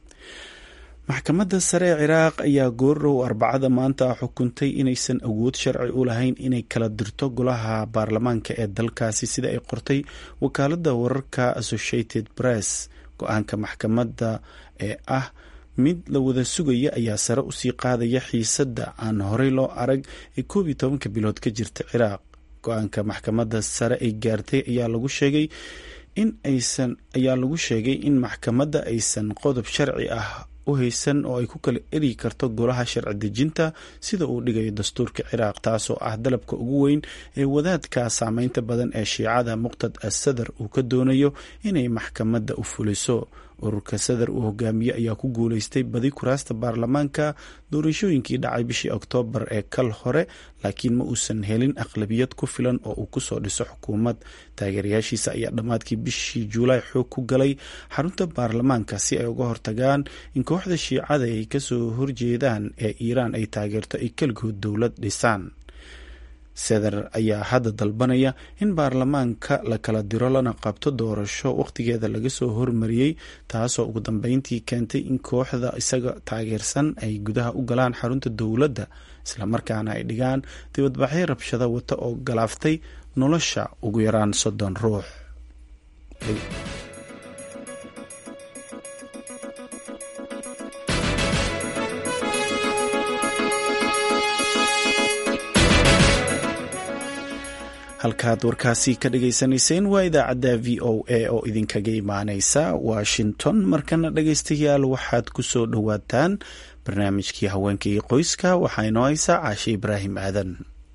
maxkamadda sare ee ciraaq ayaa goordhow arbacada maanta xukuntay inaysan awood sharci u lahayn inay kala dirto golaha baarlamaanka ee dalkaasi sida ay qortay wakaaladda wararka associated press go-aanka maxkamadda ee ah mid la wada sugaya ayaa sare usii qaadaya xiisadda aan horey loo arag ee koob iyo tobanka bilood ka jirta ciraaq go-aanka maxkamadda sare ay gaartay ayaa lagu sheegay in aysan ayaa lagu sheegay in maxkamadda aysan qodob sharci ah u haysan oo ay ku kala eri karto golaha sharci dejinta sida uu dhigayo dastuurka ciraaq taasoo ah dalabka ugu weyn ee wadaadka saameynta badan ee shiicada muqtad asadar uu ka doonayo inay maxkamadda u fuliso ururka sadar uu hogaamiye ayaa ku guuleystay badi kuraasta baarlamaanka doorashooyinkii dhacay bishii oktoobar ee kal hore laakiin ma uusan helin aqlabiyad ku filan oo uu kusoo dhiso xukuumad taageerayaashiisa ayaa dhammaadkii bishii juulaay xoog ku galay xarunta baarlamaanka si ay uga hortagaan in kooxda shiicada ay kasoo horjeedaan ee iiraan ay taageerto ay keligood dowlad dhisaan seder ayaa hadda dalbanaya in baarlamaanka la kala diro lana qabto doorasho wakhtigeeda laga soo hormariyey taasoo ugu dambeyntii keentay in kooxda isaga taageersan ay gudaha u galaan xarunta dowladda islamarkaana ay dhigaan dibadbaxyo rabshado wata oo galaaftay nolosha ugu yaraan soddon ruux halkaad warkaasi ka dhagaysanayseen waa idaacadda v o a oo idinkaga imaaneysa washington markana dhagaystayaal waxaad ku soo dhowaataan barnaamijkii haweenka iyo qoyska waxaa inoo haysaa caashe ibraahim aadan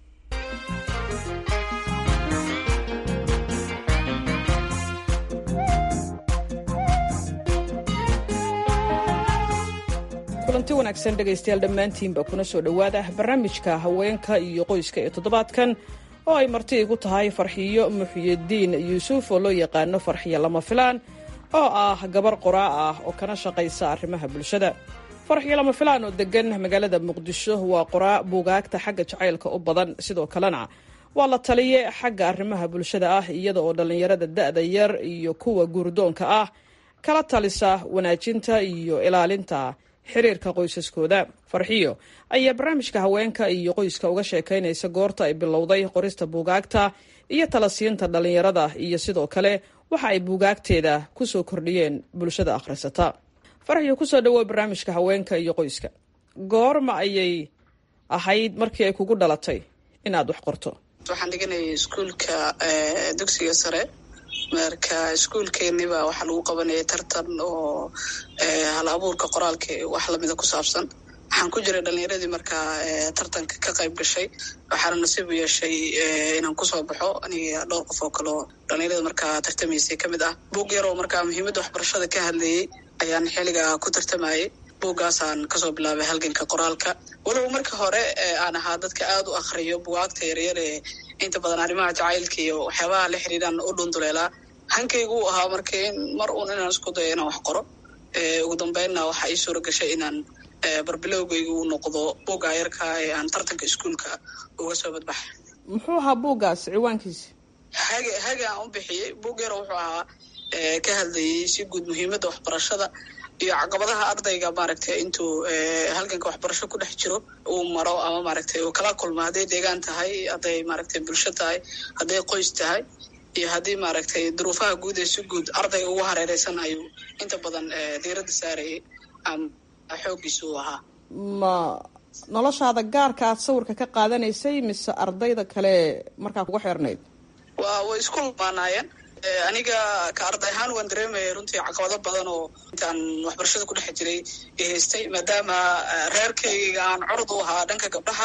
kulanti wanaagsan dhegaystayaal dhammaantiinba kuna soo dhowaada barnaamijka haweenka iyo qoyska ee toddobaadkan oo ay marti igu tahay farxiyo muxyidiin yuusuf oo loo yaqaano farxiyo lama filaan oo ah gabar qoraa ah oo kana shaqaysa arrimaha bulshada farxiyo lama filaan oo degan magaalada muqdisho waa qoraa buugaagta xagga jacaylka u badan sidoo kalena waa la taliye xagga arrimaha bulshada ah iyada oo dhallinyarada da-da yar iyo kuwa guurdoonka ah kala talisa wanaajinta iyo ilaalinta xiriirka qoysaskooda farxiyo ayaa barnaamijka haweenka iyo qoyska uga sheekaynaysa goorta ay bilowday qorista buugaagta iyo talasiinta dhallinyarada iyo sidoo kale waxa ay buugaagteeda kusoo kordhiyeen bulshada akhrisata farxiyo kusoo dhawow barnaamijka haweenka iyo qoyska goorma ayay ahayd markii ay kugu dhalatay inaad wax qorto waxaan dhiganayay iskuulka dugsiga sare marka iskuulkeeniba waxaa lagu qabanayay tartan oo hal abuurka qoraalka wax lamida ku saabsan waxaan ku jiray dhalinyaradii markaa tartanka ka qayb gashay waxaana nasiib u yeeshay inaan kusoo baxo aniga dhowr qof oo kaleo dhalinyarada markaa tartamaysay ka mid ah buug yaroo markaa muhiimadda waxbarashada ka hadlayay ayaan xiliga ku tartamayay buuggaasaan kasoo bilaabay halganka qoraalka walow marka hore aan ahaa dadka aada u akriyo bugaagta yaryar ee inta badan arrimaha jacaylka iyo waxyaabaha la xiriiraan u dhunduleelaa hankaygu u ahaa marka in mar uun inaan isku dayo inaan wax qoro ugu dambeynna waxaa ii suura gashay inaan barbilowgaygu u noqdo buugga yarka ee aan tartanka iskuulka uga soo badbaxay muxuu ahaa buuggaas ciwaankiisa hage hage aan u bixiyey buug yaro wuxuu ahaa ka hadlayay si guud muhiimadda waxbarashada iyo caqabadaha ardayga maaragtay intuu halganka waxbarasho ku dhex jiro uu maro ama maaragtay uu kala kulmo hadday deegaan tahay hadday maaragtay bulsho tahay hadday qoys tahay iyo haddii maaragtay duruufaha guud ee si guud ardayga ugu hareereysan ayuu inta badan diiradda saarayay ama xooggiisa uu ahaa ma noloshaada gaarka aad sawirka ka qaadanaysay mise ardayda kale markaa kuga xeernayd waa way isku lamaanaayeen aniga ka arday ahaan waan dareemaya runtii caqabado badan oo intaan waxbarashada ku dhex jiray i haystay maadaama reerkayga aan curud u ahaa dhanka gabdhaha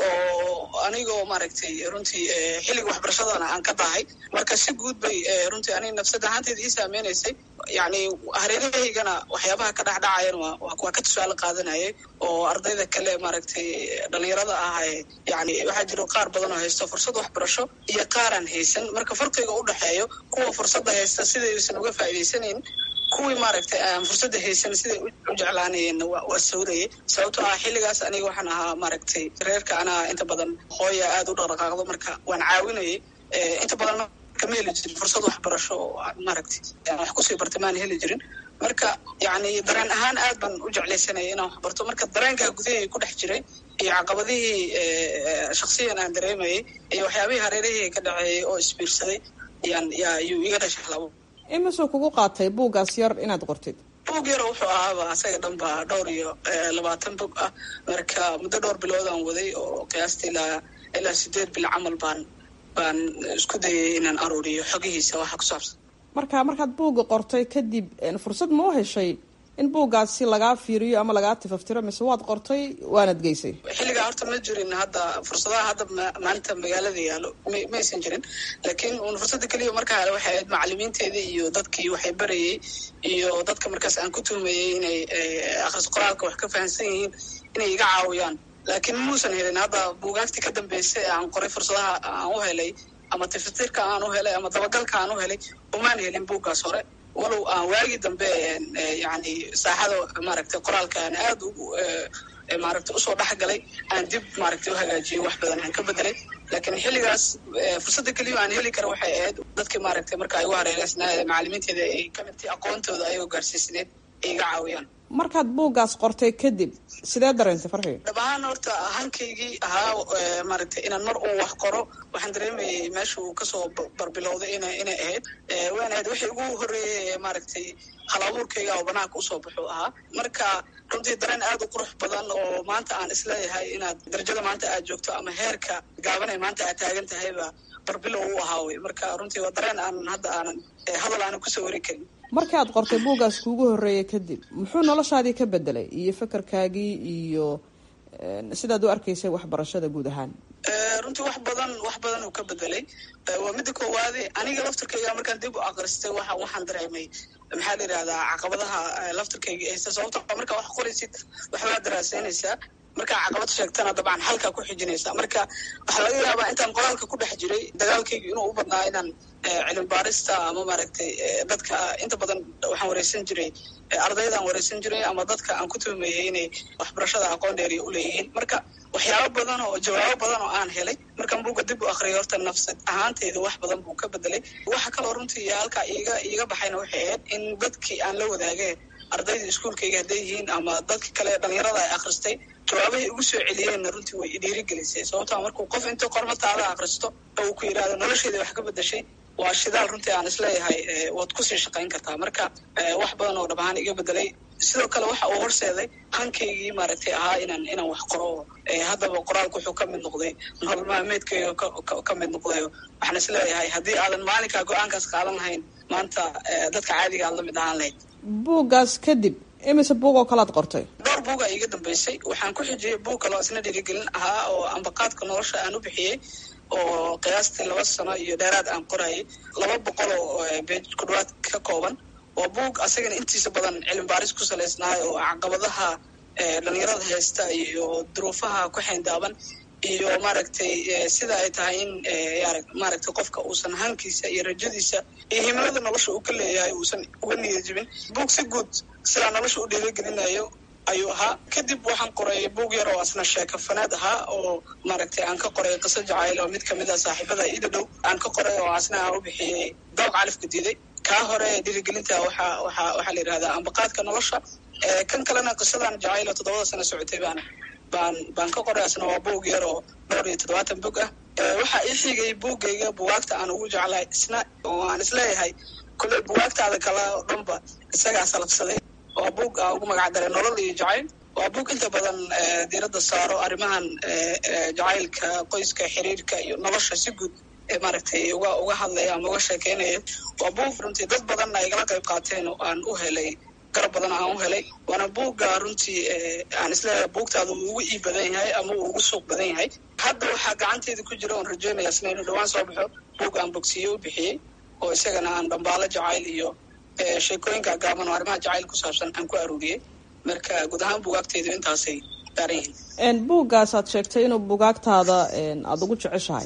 oo anigoo maaragtay runtii xilliga waxbarashadana aan ka dahay marka si guud bay runtii aniga nafsad ahaanteeda ii saameynaysay yacni hareerahaygana waxyaabaha ka dhexdhacayan waa ka tusaale qaadanayay oo ardayda kale maaragtay dhalinyarada ah yani waxaa jiro qaar badan oo haysto fursad waxbarasho iyo qaaraan haysan marka farqiga u dhexeeyo kuwa fursadda haysta sidaysan uga faa'iidaysanayn kuwii maaragtay aan fursadda haysan siday u jeclaanayeenna waa sawrayay sababtoo ah xilligaas aniga waxaan ahaa maaragtay reerka anaa inta badan hooya aada u dhaqdhaqaaqdo marka waan caawinayay inta badan kama heli jirin fursad waxbarasho oo aan maaragtay wax kusii bartay maan heli jirin marka yacni dareen ahaan aad baan u jeclaysanaya inaan wax barto marka dareenkaa gudahayga ku dhex jiray iyo caqabadihii shaksiyan aan dareemayay iyo waxyaabihii hareerahayga ka dhaceeyay oo isbiirsaday yaan yaa yuu iga dhashay halabo imisuu kugu qaatay buuggaas yar inaad qortid buug yaro wuxuu ahaaba asaga dhan ba dhowr iyo labaatan bog ah marka muddo dhowr bilood aan waday oo qiyaastii ilaa ilaa sideed bil camal baan baan isku dayay inaan aruuriyo xogihiisa waxa ku saabsan marka markaad buugga qortay kadib fursad ma u heshay in buuggaasi lagaa fiiriyo ama lagaa tifaftiro mise waad qortay waanad geysay xilligaa horta ma jirin hadda fursadaha hadda maalinta magaalada yaalo maysan jirin laakiin un fursadda keliya markaa hale waxay ahayd macalimiinteedii iyo dadkii waxay barayay iyo dadka markaas aan ku tuhmayay inay akhris qoraalka wax ka fahamsan yihiin inay iga caawiyaan laakiin muusan helin hadda buugaagtii ka dambeysay aan qoray fursadaha aan u helay ama tiftirka aan u helay ama dabagalka aan u helay umaan helin buuggaas hore walow aan waagii dambe yani saaxada maaragtay qoraalka aan aada ugu maaragtay usoo dhexgalay aan dib maaragtay u hagaajiyay wax badan aan ka bedelay laakiin xilligaas fursadda keliya aan heli kara waxay ahayd dadkii maaragtay marka ay ugu hareereysnaa macalimiinteeda ay ka midtii aqoontooda ayagoo gaarsiisneed ay iga caawiyaan markaad buuggaas qortay kadib sidee dareentay farxi dhab ahaan horta hankaygii ahaa maaragtay inaan mar uu wax qoro waxaan dareemayay meesha uu kasoo barbilowday ina inay ahayd wayna ahayd wixii ugu horreeyay maaragtay hal abuurkayga oo banaanka usoo baxu ahaa marka runtii dareen aad u qurux badan oo maanta aan isleeyahay inaad darajada maanta aad joogto ama heerka gaabanay maanta aad taagan tahayba barbilow u ahaa wey marka runtii waa dareen aanan hadda aanan hadal aanan kusoo wari karin markii aad qortay buuggaas kuugu horreeyay kadib muxuu noloshaadii ka bedelay iyo fakarkaagii iyo sidaad u arkaysay waxbarashada guud ahaan runtii wax badan wax badan uu ka bedelay waa midda koowaade aniga laftarkayga markaan dib u akristay waa waxaan dareemay maxaa la yidhahdaa caqabadaha laftarkayga haysta sababto markaa wax qoraysid waxbaa daraaseynaysaa markaa caqabad sheegtana dabcan halkaa ku xijinaysa marka waxaa laga yaabaa intaan qoraalka ku dhex jiray dagaalkayga inuu u badnaa inaan cilmi baarista ama maaragtay dadka inta badan waxaan wareysan jiray ardaydaan wareysan jiray ama dadka aan ku tuhmayay inay waxbarashada aqoon dheeriya uleeyihiin marka waxyaabo badan oo jawaabo badan oo aan helay markaan buugga dib u akriyay horta nafsad ahaanteyda wax badan buu ka bedelay waxa kaloo runtii halkaa iiga iiga baxayna waxay ahayd in dadkii aan la wadaageen ardayda iskuolkayga hadday yihiin ama dadkii kale dhalinyarada ay akhristay jawaabahay ugu soo celiyeenna runtii way idhiirigelisay sababtaa markuu qof intuu qormataada akhristo oo uu ku yidhahdo nolosheeda wax ka bedashay waa shidaal runtii aan isleeyahay waad kusii shaqayn kartaa marka wax badan oo dhab ahaan iga bedelay sidoo kale waxa uu horseeday hankaygii maaragtay ahaa inaan inaan wax qoro haddaba qoraalku wuxuu ka mid noqday nolol maalmeedkayga ka mid noqday waxaan isleeyahay haddii aadan maalinkaa go-aankaas qaadan lahayn maanta dadka caadiga aad la mid ahaan lahayd buuggaas kadib imise buug oo kalaad qortay dhowr buuga iiga dambeysay waxaan ku xijiyey buug kaloo isna dhiirigelin ahaa oo ambaqaadka nolosha aan u bixiyey oo qiyaastii laba sano iyo dheeraad aan qorayay laba boqol oo beej ku dhawaad ka kooban waa buug asagana intiisa badan cilmi baaris ku salaysnaayo oo caqabadaha dhalinyarada haysta iyo duruufaha ku xayndaaban iyo maaragtay sida ay tahay in maaragtay qofka uusan hankiisa iyo rajadiisa iyo himilada nolosha uu ka leeyahay uusan uga niyad jibin buug si guud sidaa nolosha u dhiirigelinayo ayuu ahaa kadib waxaan qoray buug yar oo asna sheeko fanaad ahaa oo maaragtay aan ka qoray qiso jacayl oo mid kamid a saaxiibada ida dhow aan ka qoray oo asna aan u bixiyey dooq califka diiday kaa hore dhiirigelinta waxa waxa waxaa la yidhahdaa ambaqaadka nolosha kan kalena qisadan jacayl oo toddobada sano socotay baan baan baan ka qoray asna waa buug yar oo dhowr iyo toddobaatan bog ah waxaa ii xigay buuggayga bugaagta aan ugu jeclahay isna oo aan isleeyahay kule bugaagtaada kale oo dhanba isagaa salabsaday waa buug aan ugu magac daray nolol iyo jacayl waa buug inta badan diiradda saaro arrimahan jacaylka qoyska xiriirka iyo nolosha si guud maaragtay uga uga hadlaya ama uga sheekeynaya waa buug runtii dad badanna igala qayb qaateen oo aan u helay garab badan aan u helay waana buugga runtii aan isleeyahay buugtaada uu ugu iib badan yahay ama uu ugu suuq badan yahay hadda waxaa gacanteeda ku jira oon rajeynaya isna inuu dhawaan soo baxo buug aan bogsiye u bixiyey oo isagana aan dhambaalo jacayl iyo sheekooyinka gaaban oo arrimaha jacayl ku saabsan aan ku aruuriyey marka guud ahaan bugaagteydu intaasay daaran yihiin buuggaas aad sheegtay inuu bugaagtaada aada ugu jeceshahay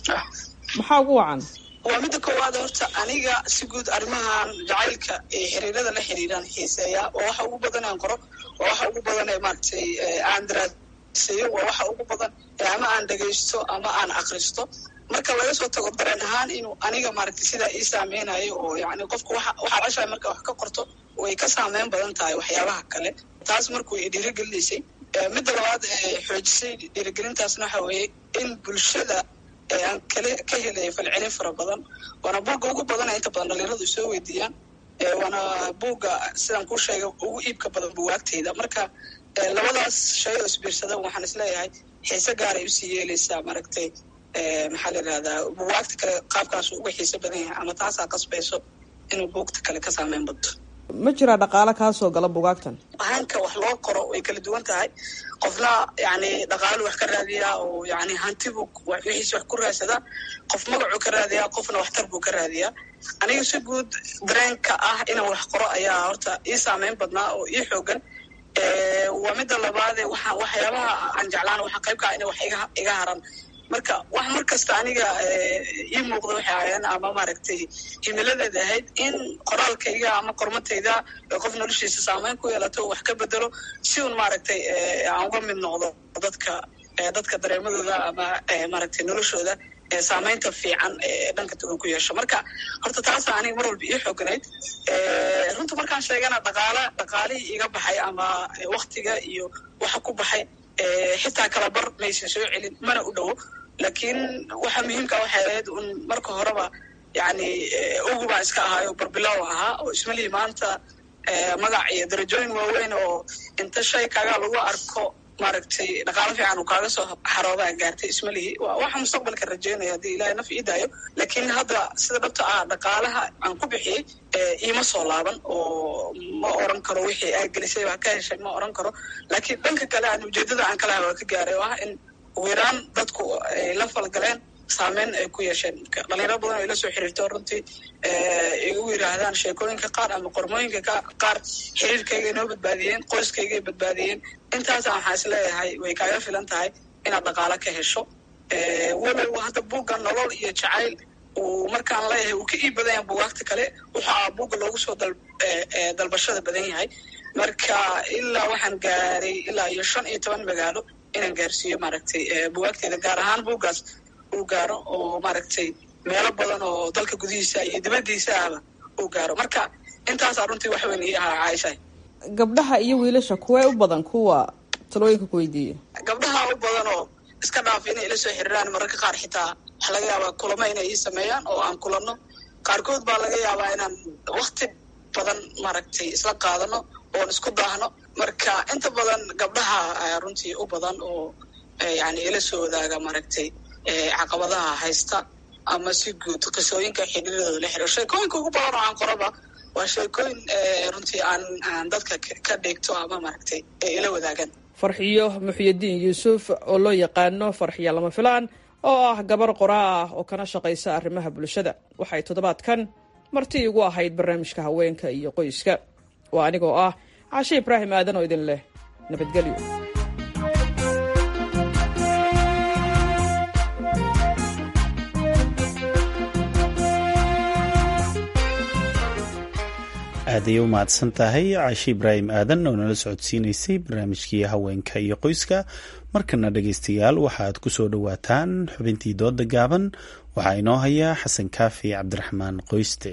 maxaa ugu wacan waa midda koowaad horta aniga si guud arrimahan jacaylka ee xiriirada la xiriiraan xiiseeya waa waxa ugu badan aan qoro waa waxa ugu badan ee maaragtay aan daraaseeyo waa waxa ugu badan ama aan dhegaysto ama aan akristo marka laga soo tago dareen ahaan inuu aniga maaragtay sidaa ii saameynayo oo yani qofka waxa waxaa ceshahay marka wax ka qorto way ka saameyn badan tahay waxyaabaha kale taas markuu i dhiirigelinaysay midda labaad ee xoojisay dhiirigelintaasna waxa weeye in bulshada aan kale ka helaya falcelin fara badan waana buugga ugu badana inta badan dhalinyaradu soo weydiiyaan waana buugga sidaan kuu sheegay ugu iibka badan buwaagteyda marka labadaas shay oo isbiirsada waxaan isleeyahay xiise gaaray usii yeeleysaa maaragtay maxaa la yidhahdaa buwaagta kale qaabkaasu uga xiise badan yahay ama taasaa qasbayso inuu buugta kale ka saameyn badto ma jiraa dhaqaale kaa soo gala bugaagtan hanka wax loo qoro way kala duwan tahay qofna yani dhaqaalu wax ka raadiyaa oo yani hantibu wixiis wax ku raadsadaa qof magacuu ka raadiyaa qofna waxtar buu ka raadiyaa aniga si guud dareenka ah inaan wax qoro ayaa horta ii saameyn badnaa oo ii xoogan waa midda labaade waxa waxyaabaha aan jeclaan waxaa qayb kaa ina wax iga iga haran marka wax mar kasta aniga ii muuqda waxay ahayeen ama maaragtay himiladeeda ahayd in qoraalkayga ama qormatayda qof noloshiisa saameyn ku yeelato wax ka bedelo si un maaragtay aan uga mid noqdo dadka dadka dareemadooda ama maaragtay noloshooda saamaynta fiican ee dhanka duwan ku yeesho marka horta taasa aniga mar walba ii xooganayd runta markaan sheegana dhaqaala dhaqaalihii iga baxay ama waktiga iyo waxa ku baxay xitaa kala bar maysan soo celin mana u dhowo laakiin waxa muhiimka waxay ahayd un marka horeba yani ugu baan iska ahaayo barbilow ahaa oo ismalihii maanta magac iyo darajooyin waaweyn oo inta shay kaga lagu arko maaragtay dhaqaalo fiican uu kaaga soo xaroodaa gaartay ismalihii waa waxa mustaqbalka rajeynaya haddii ilahay naf ii daayo laakiin hadda sida dhabta ah dhaqaalaha aan ku bixiyey iima soo laaban oo ma oran karo wixii aa gelisay waa ka heshay ma oran karo laakiin dhanka kale aan ujeedada aan kalaha waa ka gaaray oo ah in ugu yaraan dadku ay la falgaleen saameyn ay ku yeesheen dhalinyaro badan oo ila soo xiriirto runtii igu yidhaahdaan sheekooyinka qaar ama qormooyinka qaar xiriirkayga inoo badbaadiyeen qoyskaygay badbaadiyeen intaasa waxaa is leeyahay way kaaga filan tahay inaad dhaqaalo ka hesho walow hadda buugga nolol iyo jacayl uu markaan leeyahay uu ka ii badan yahay buugaagta kale waxaa buugga loogu soo dalbashada badan yahay marka ilaa waxaan gaaray ilaa iyo shan iyo toban magaalo inaan gaarsiiyo maaragtay buugaagteeda gaar ahaan buuggaas uu gaaro oo maaragtay meelo badan oo dalka gudihiisa iyo dibaddiisa ahba uu gaaro marka intaasaa runtii wax weyn ii ahaa caaisha gabdhaha iyo wiilasha kuwee u badan kuwa talooyinka ku weydiiya gabdhaha u badan oo iska dhaaf inay ila soo xiriiraan mararka qaar xitaa waxa laga yaabaa kulamo inay ii sameeyaan oo aan kulanno qaarkood baa laga yaabaa inaan wakti badan maaragtay isla qaadano oon isku daahno marka inta badan gabdhaha runtii u badan oo yani ila soo wadaaga maaragtay caqabadaha haysta ama si guud qisooyinka xidhiiradooda la xiriiro sheekooyinka ugu badan oo aan qoraba waa sheekooyin runtii aan aan dadka ka dheegto ama maaragtay ay ila wadaagaan farxiyo muxyidiin yuusuf oo loo yaqaano farxiyo lama filaan oo ah gabar qoraa ah oo kana shaqaysa arrimaha bulshada waxay toddobaadkan marti igu ahayd barnaamijka haweenka iyo qoyska waa anigoo ah cashe ibraahim aadan oo idin leh nabadgelyo aaday u mahadsan tahay caashi ibraahim aadan oo nala socodsiinaysay barnaamijkii haweenka iyo qoyska markana dhegaystayaal waxaad ku soo dhowaataan xubintii dooda gaaban waxaa inoo haya xasan kaafi cabdiraxmaan qoyste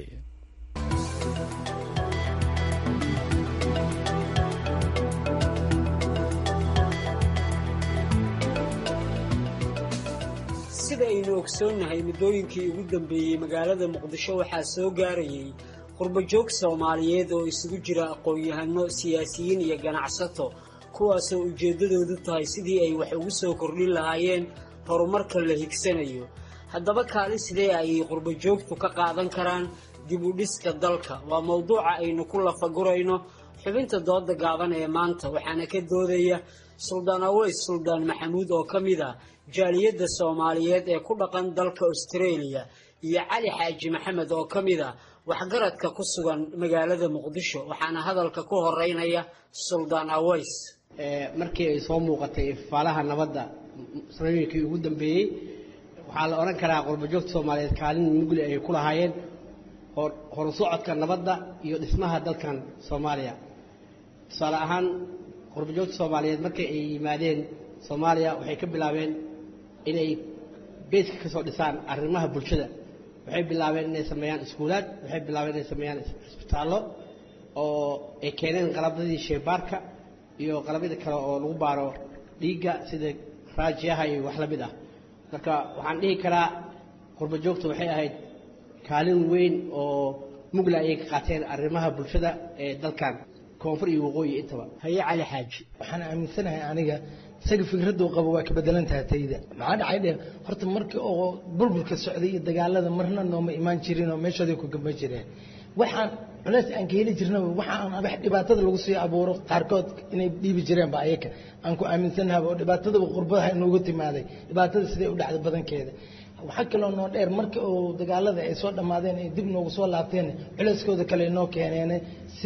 sida aynu ogsoonnahay muddooyinkii ugu dambeeyey magaalada muqdisho waxaa soo gaarayay qurbajoog soomaaliyeed oo isugu jira aqoon-yahano siyaasiyiin iyo ganacsato kuwaasoo ujeeddadoodu tahay sidii ay wax ugu soo kordhin lahaayeen horumarka la higsanayo haddaba kaali sidee ayay qurbajoogtu ka qaadan karaan dib u dhiska dalka waa mowduuca aynu ku lafagurayno xubinta dooda gaaban ee maanta waxaana ka doodaya suldaan aweys suldaan maxamuud oo ka mid ah jaaliyadda soomaaliyeed ee ku dhaqan dalka australia iyo cali xaaji maxamed oo ka mid ah waxgaradka ku sugan magaalada muqdisho waxaana hadalka ku horeynaya suldaan aweys markii ay soo muuqatay ifaalaha nabadda sanooyinkii ugu dambeeyey waxaa la odhan karaa qurbajoogta soomaaliyeed kaalin mugli ay ku lahaayeen horu socodka nabadda iyo dhismaha dalkan soomaaliya tusaale ahaan qurbajoogta soomaaliyeed markii ay yimaadeen soomaaliya waxay ka bilaabeen inay beeska ka soo dhisaan arrimaha bulshada waxay bilaabeen inay sameeyaan iskuulaad waxay bilaabeen inay sameeyaan isbitaallo oo ay keeneen qalabadii sheebaarka iyo qalabyada kale oo lagu baaro dhiigga sida raajiyaha iyo wax la mid ah marka waxaan dhihi karaa qurbajoogta waxay ahayd kaalin weyn oo mugla ayay ka qaateen arrimaha bulshada ee dalkan koonfur iyo waqooyi intaba haye cali xaaji waxaan aaminsanahay aniga isaga fikraduu qabo waa ka bedelan tahay tayda maxaa dhacay dhe horta markii oo bulbulka socday iyo dagaalada marna nooma imaan jirin oo meeshooday ku gamba jireen waxaan culeys aan ka heli jirna waxaan wax dhibaatada lagu sii abuuro qaarkood inay dhiibi jireenba ayaka aan ku aaminsanahay oo dhibaatadaba qurbadaha inoogu timaaday dhibaatada siday u dhacday badankeeda waxaa kaloo noo dheer marka uu dagaalada ay soo dhammaadeen ay dib noogu soo laabteen culeyskooda kale noo keeneen sidii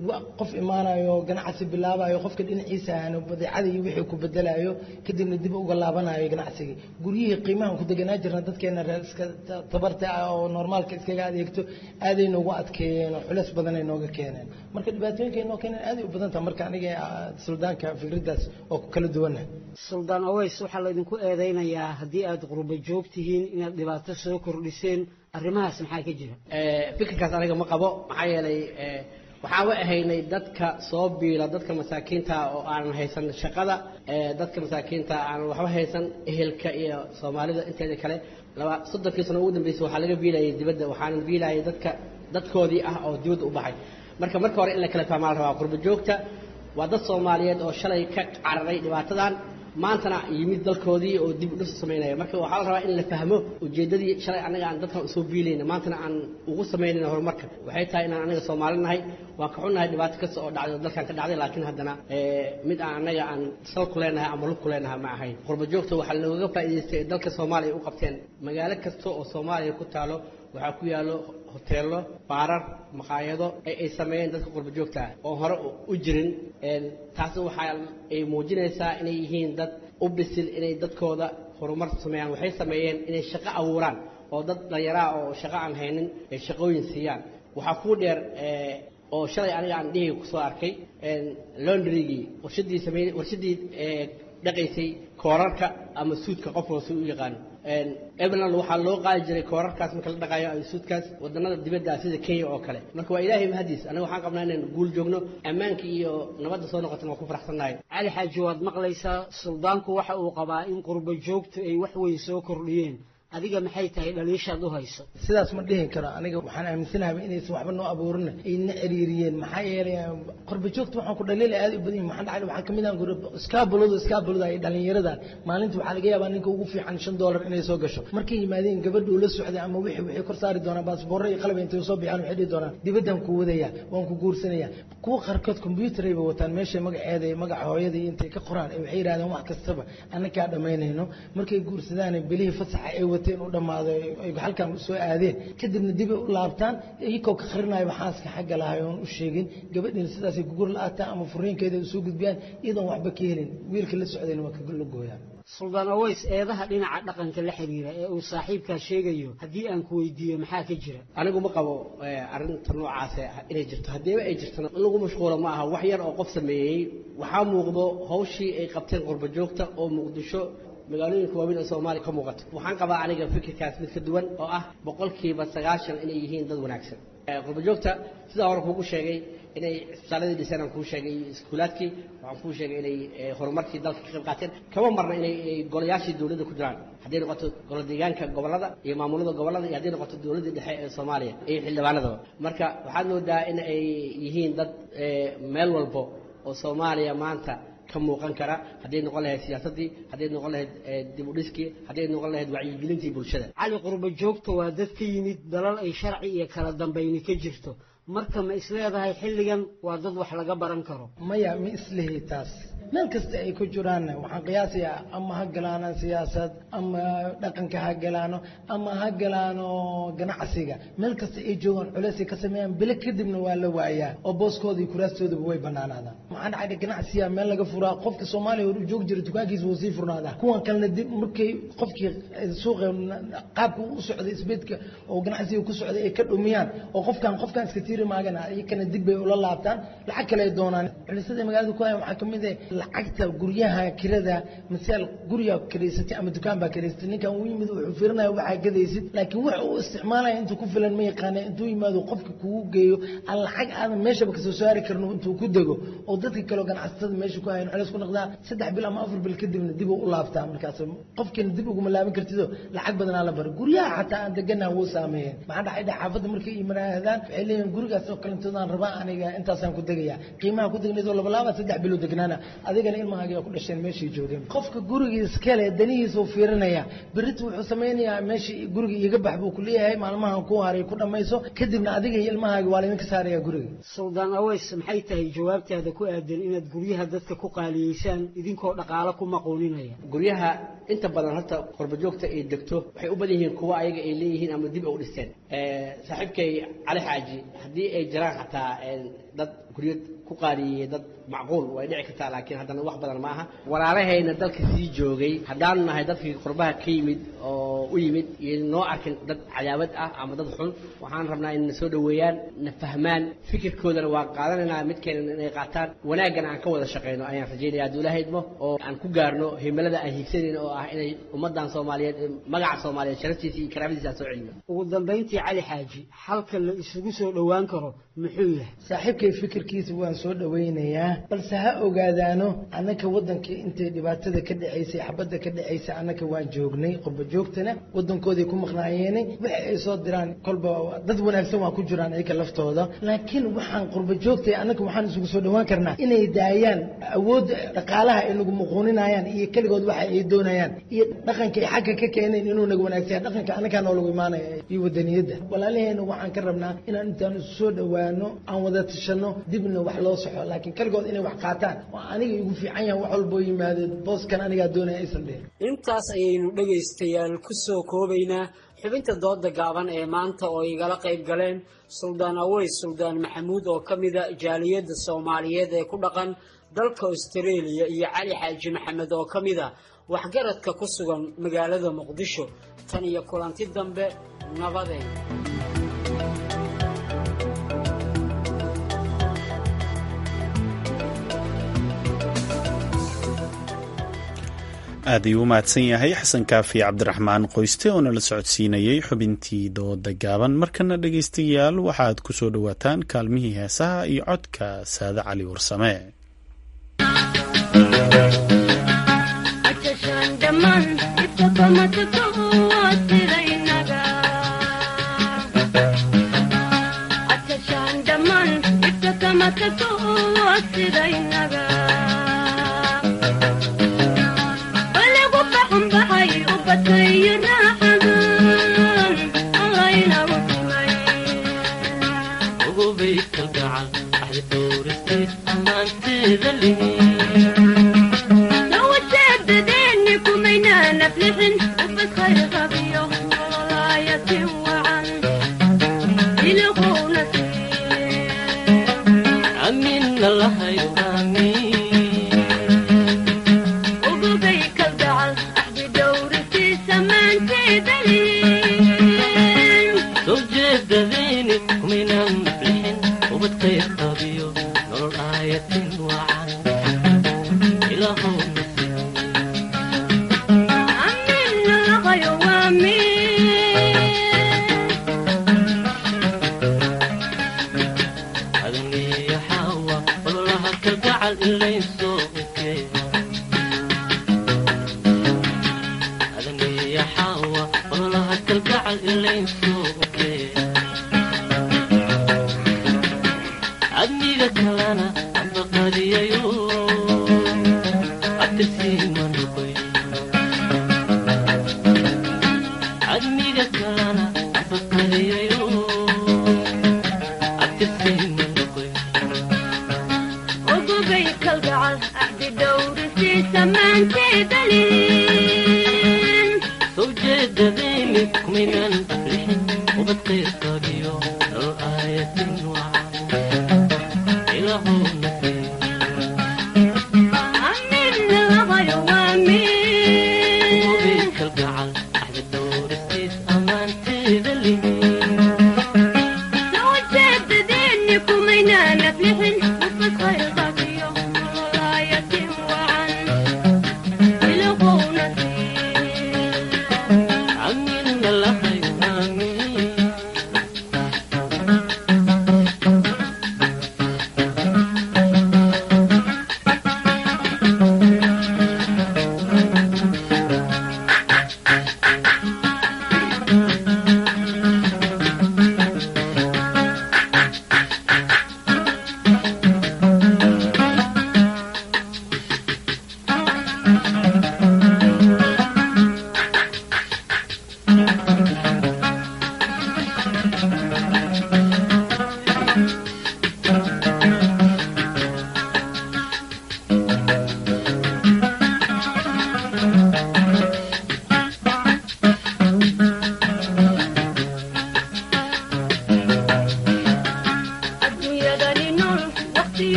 qof imaanayo ganacsi bilaabayo qofka dhinaciisa ahna badeecada iyo wixii ku bedelayo kadibna dib uga laabanayo ganacsigii guryihii qiimahan ku deganaa jirna dadkeena reer iska tabarta ah oo normaalka iskaga adeegto aaday noogu adkeeyeen oo culeys badanay nooga keeneen marka dhibaatooyinka noo keeneen aaday u badan taha marka aniga suldaanka fikraddaas oo ku kala duwanah suldaan aweys waxaa laydinku eedaynayaa haddii aad qurba joog tihiin inaad dhibaato soo kordhiseen arrimahaas maxaa ka jira fikirkaas aniga ma qabo maxaa yeelay waxaan wa ahaynay dadka soo biila dadka masaakiinta oo aanan haysan shaqada dadka masaakiinta aanan waxba haysan ehelka iyo soomaalida inteeda kale laba soddonkii sano ugu dambeysay waxaa laga biilayay dibadda waxaanan biilayay dadka dadkoodii ah oo dibadda u baxay marka marka hore in la kala fahmaa la rabaa qurba joogta waa dad soomaaliyeed oo shalay ka cararay dhibaatadan maantana yimid dalkoodii oo dib u dhis samaynaya marka waxaa la rabaa in la fahmo ujeeddadii shalay annaga aan dadkan usoo biilayna maantana aan ugu samaynayna horumarka waxay tahay inaan annaga soomaali nahay waan ka xunnahay dhibaato kasta oo dhacday oo dalkan ka dhacday laakiin haddana mid aan annaga aan sal ku leenahay ama lug ku leenahay ma ahayn qurba joogta waxaa looga faa'iidaystay ee dalka soomaaliya u qabteen magaalo kasta oo soomaaliya ku taalo waxaa ku yaallo hoteello baarar maqaayado ee ay sameeyeen dadka qurba joogta ah oo hore u jirin taasi waxaa ay muujinaysaa inay yihiin dad u bisil inay dadkooda horumar sameeyaan waxay sameeyeen inay shaqo abuuraan oo dad dhallinyaraa oo shaqo aan haynin ay shaqooyin siiyaan waxaa kuu dheer oo shalay aniga aan dhihi kusoo arkay londrygii warshadii samey warshadii dhaqaysay koorarka ama suudka qof hoose u yaqaano ebeland waxaa loo qaadi jiray koorarkaas marka la dhaqayo ama suudkaas wadannada dibadda sida kenya oo kale marka waa ilaahay mahadiis aniga waxaan qabnaa inaan guul joogno ammaanka iyo nabadda soo noqotana waan ku faraxsannahay cali xaaji waad maqlaysaa suldaanku waxa uu qabaa in qurba joogtu ay wax weyn soo kordhiyeen adiga maxay tahay dhaliishaad u hayso sidaas ma dhihi karo aniga waxaan aaminsanahay inaysan waxba noo abuurin ayna ciriiriyeen maxaa yeelay qorba joogta waxaan ku dhaliila aad u badan yihin maxaa dhacay waxaa kamid ah iskaabuladu iskaabulada ay dhalinyarada maalinta waxaa laga yaabaa ninka ugu fiican shan doolar inay soo gasho markay yimaadeen gabadha uu la socday ama wixii waxay kor saari doonaan baasboorro iyo qalab intay soo bixaan waxay dhihi doonaan dibaddan ku wadaya waan ku guursanaya kuwa qaarkood combyuutar bay wataan meesha magaceeda iyo magaca hooyada iyo intay ka qoraan waxay yidhahdeen wax kastaba annakaa dhammaynayno markay guursadaan bilihii fasaxa ay wateen u dhammaado ay halkan soo aadeen kadibna dibay u laabtaan iyagoo ka qarinayo xaaska xagga lahay oon u sheegin gabadhiina sidaasay kugur la-aataan ama furiinkeeda u soo gudbiyaan iyadoon waxba ka helin wiilka la socdayna waa kaga la gooyaan suldaan aweys eedaha dhinaca dhaqanka la xiriira ee uu saaxiibkaa sheegayo haddii aan ku weydiiyo maxaa ka jira anigu ma qabo arrinta noocaas inay jirto haddiiba ay jirtana in lagu mashquulo ma aha wax yar oo qof sameeyey waxaa muuqdo hawshii ay qabteen qurba joogta oo muqdisho magaalooyinka waaweyn ee soomaaliya ka muuqato waxaan qabaa aniga fikirkaas mid ka duwan oo ah boqolkiiba sagaashan inay yihiin dad wanaagsan qurba joogta sidaa hore kuugu sheegay inay isbitaaladii dhiseen aan kuu sheegay iskuulaadkii waxaan kuu sheegay inay horumarkii dalka ka qayb qaateen kama marna inay golayaashii dowladda ku jiraan hadday noqoto golo deegaanka gobollada iyo maamulada gobollada iyo hadday noqoto dowladdii dhexe ee soomaaliya iyo xildhibaanadaba marka waxaad moodaa in ay yihiin dad meel walbo oo soomaaliya maanta ka muuqan kara hadday noqon lahayd siyaasaddii hadday noqon lahayd dib u dhiskii hadday noqon lahayd wacyigelintii bulshada cali qurba joogta waa dad ka yimid dalal ay sharci iyo kala dambayni ka jirto marka ma isleedahay xilligan waa dad wax laga baran karo maya ma islihi taas meel kasta ay ku jiraanna waxaan qiyaasayaa ama ha galaano siyaasad ama dhaqanka ha galaano ama ha galaano ganacsiga meel kasta ay joogaan culeysay ka sameeyaan bile kadibna waa la waayaa oo booskooda iyo kuraastoodaba way banaanaadaan maxaa dhacay ganacsiga meel laga furaa qofka soomaaliya hor u joogi jira dukaankiisa wuu sii furnaadaa kuwan kalena dib markay qofkii suuqa qaabka u socday isbeedka oo ganacsiga ku socday ay ka dhumiyaan oo qofkan qofkan iska tiiri maagana iyakana dib bay ula laabtaan lacag kale ay doonaan culisyada magaalada ku haya waxaa kamid ah lacagta guryaha kirada masaal guriga kiraysatay ama dukaan baa kiraysatay ninkan uu yimid wuxuu fiirinaya waxaa gadaysid laakiin wax uu isticmaalaya intuu ku filan ma yaqaana intuu yimaado qofka kugu geeyo aan lacag aadan meeshaba kasoo saari karno intuu ku dego oo dadka kaleo ganacsatada meesha ku hayan culeys ku noqdaa saddex bil ama afar bil kadibna dib u laabtaa markaas qofkiina dib uguma laaban kartido lacag badanaa la bari guryaha xataa aan deganaha wuu saameeyeen maxaa dhacay dha xaafadda markay imanaadaan waxay leeyihin gurigaas oo kalentoodan rabaa aniga intaasaan ku degaya qiimaha ku degnaydoo labalaaba saddex bilo degnaana adigana ilmahaaga ku dhasheen meeshay joogeen qofka gurigiis kale danihiisuu fiirinaya berita wuxuu samaynayaa meeshii guriga iga bax buu ku leeyahay maalmahan ku haray ku dhammayso kadibna adiga iyo ilmahaaga waa laydinka saaraya guriga suldaan aweys maxay tahay jawaabtaada ku aadan inaad guryaha dadka ku qaaliyeysaan idinkoo dhaqaalo ku maquuninaya guryaha inta badan horta qurba joogta ay degto waxay u badan yihiin kuwa ayaga ay leeyihiin ama dib u dhisteen saaxiibkay cali xaaji haddii ay jiraan xataa dad guryo ku qaaliyeeyey dad macquul way dhici kartaa laakiin haddana wax badan maaha walaalahayna dalka sii joogay haddaanu nahay dadkii qurbaha ka yimid oo u yimid iyo noo arkin dad cadaawad ah ama dad xun waxaan rabnaa in na soo dhoweeyaan na fahmaan fikirkoodana waa qaadanaynaa midkeena inay qaataan wanaaggana aan ka wada shaqayno ayaan rajaynaya hadduu ilaahay idmo oo aan ku gaarno himilada aan hiigsanayno oo ah inay ummaddan soomaaliyeed magaca soomaaliyeed sharaftiisa iyo karaamadiisa aan soo celino ugu dambayntii cali xaaji halka la isugu soo dhowaan karo muxuu yahay saaxiibkay fikirkiisa waan soo dhowaynayaa balse ha ogaadaano annaka waddankii intay dhibaatada ka dhacaysay xabadda ka dhacaysay annaka waan joognay qurba joogtana waddankooday ku maqnaayeenay waxa ay soo diraan kolba dad wanaagsan waa ku jiraan iyaga laftooda laakiin waxaan qurba joogtay annaka waxaan isugu soo dhowaan karnaa inay daayaan awoodda dhaqaalaha ay nagu muquuninayaan iyo keligood waxa ay doonayaan iyo dhaqanka ay xagga ka keeneen inuu naga wanaagsan yahay dhaqanka annagaa noolagu imaanaya iyo wadaniyadda walaalaheena waxaan ka rabnaa inaan intaan isu soo dhowaano aan wada tashano dibna wax loo soxo laakiin keligood inay wax qaataan waa aniga igu fiican yahan wax walboo yimaado booskan anigaa doonaya aysan dhihin intaas ayaynu dhegaystayaal ku soo koobaynaa xubinta dooda gaaban ee maanta oo igala qayb galeen suldaan aweys suldaan maxamuud oo ka mida jaaliyadda soomaaliyeed ee ku dhaqan dalka austareeliya iyo cali xaaji maxamed oo ka mida waxgaradka ku sugan magaalada muqdisho tan iyo kulanti dambe nabadeen aad ayuu u mahadsan yahay xasan kaafi cabdiraxmaan qoyste oo nala socodsiinayey xubintii dooda gaaban markana dhegaystayaal waxaad ku soo dhowaataan kaalmihii heesaha iyo codka saade cali warsame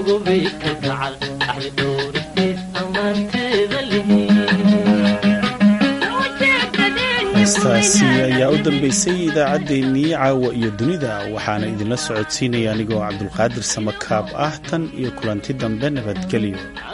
heestaasi ayaa u dambeysay idaacaddeenii caawa iyo dunida waxaana idinla socodsiinaya anigoo cabdulqaadir samakaab ah tan iyo kulanti dambe nabadgelyo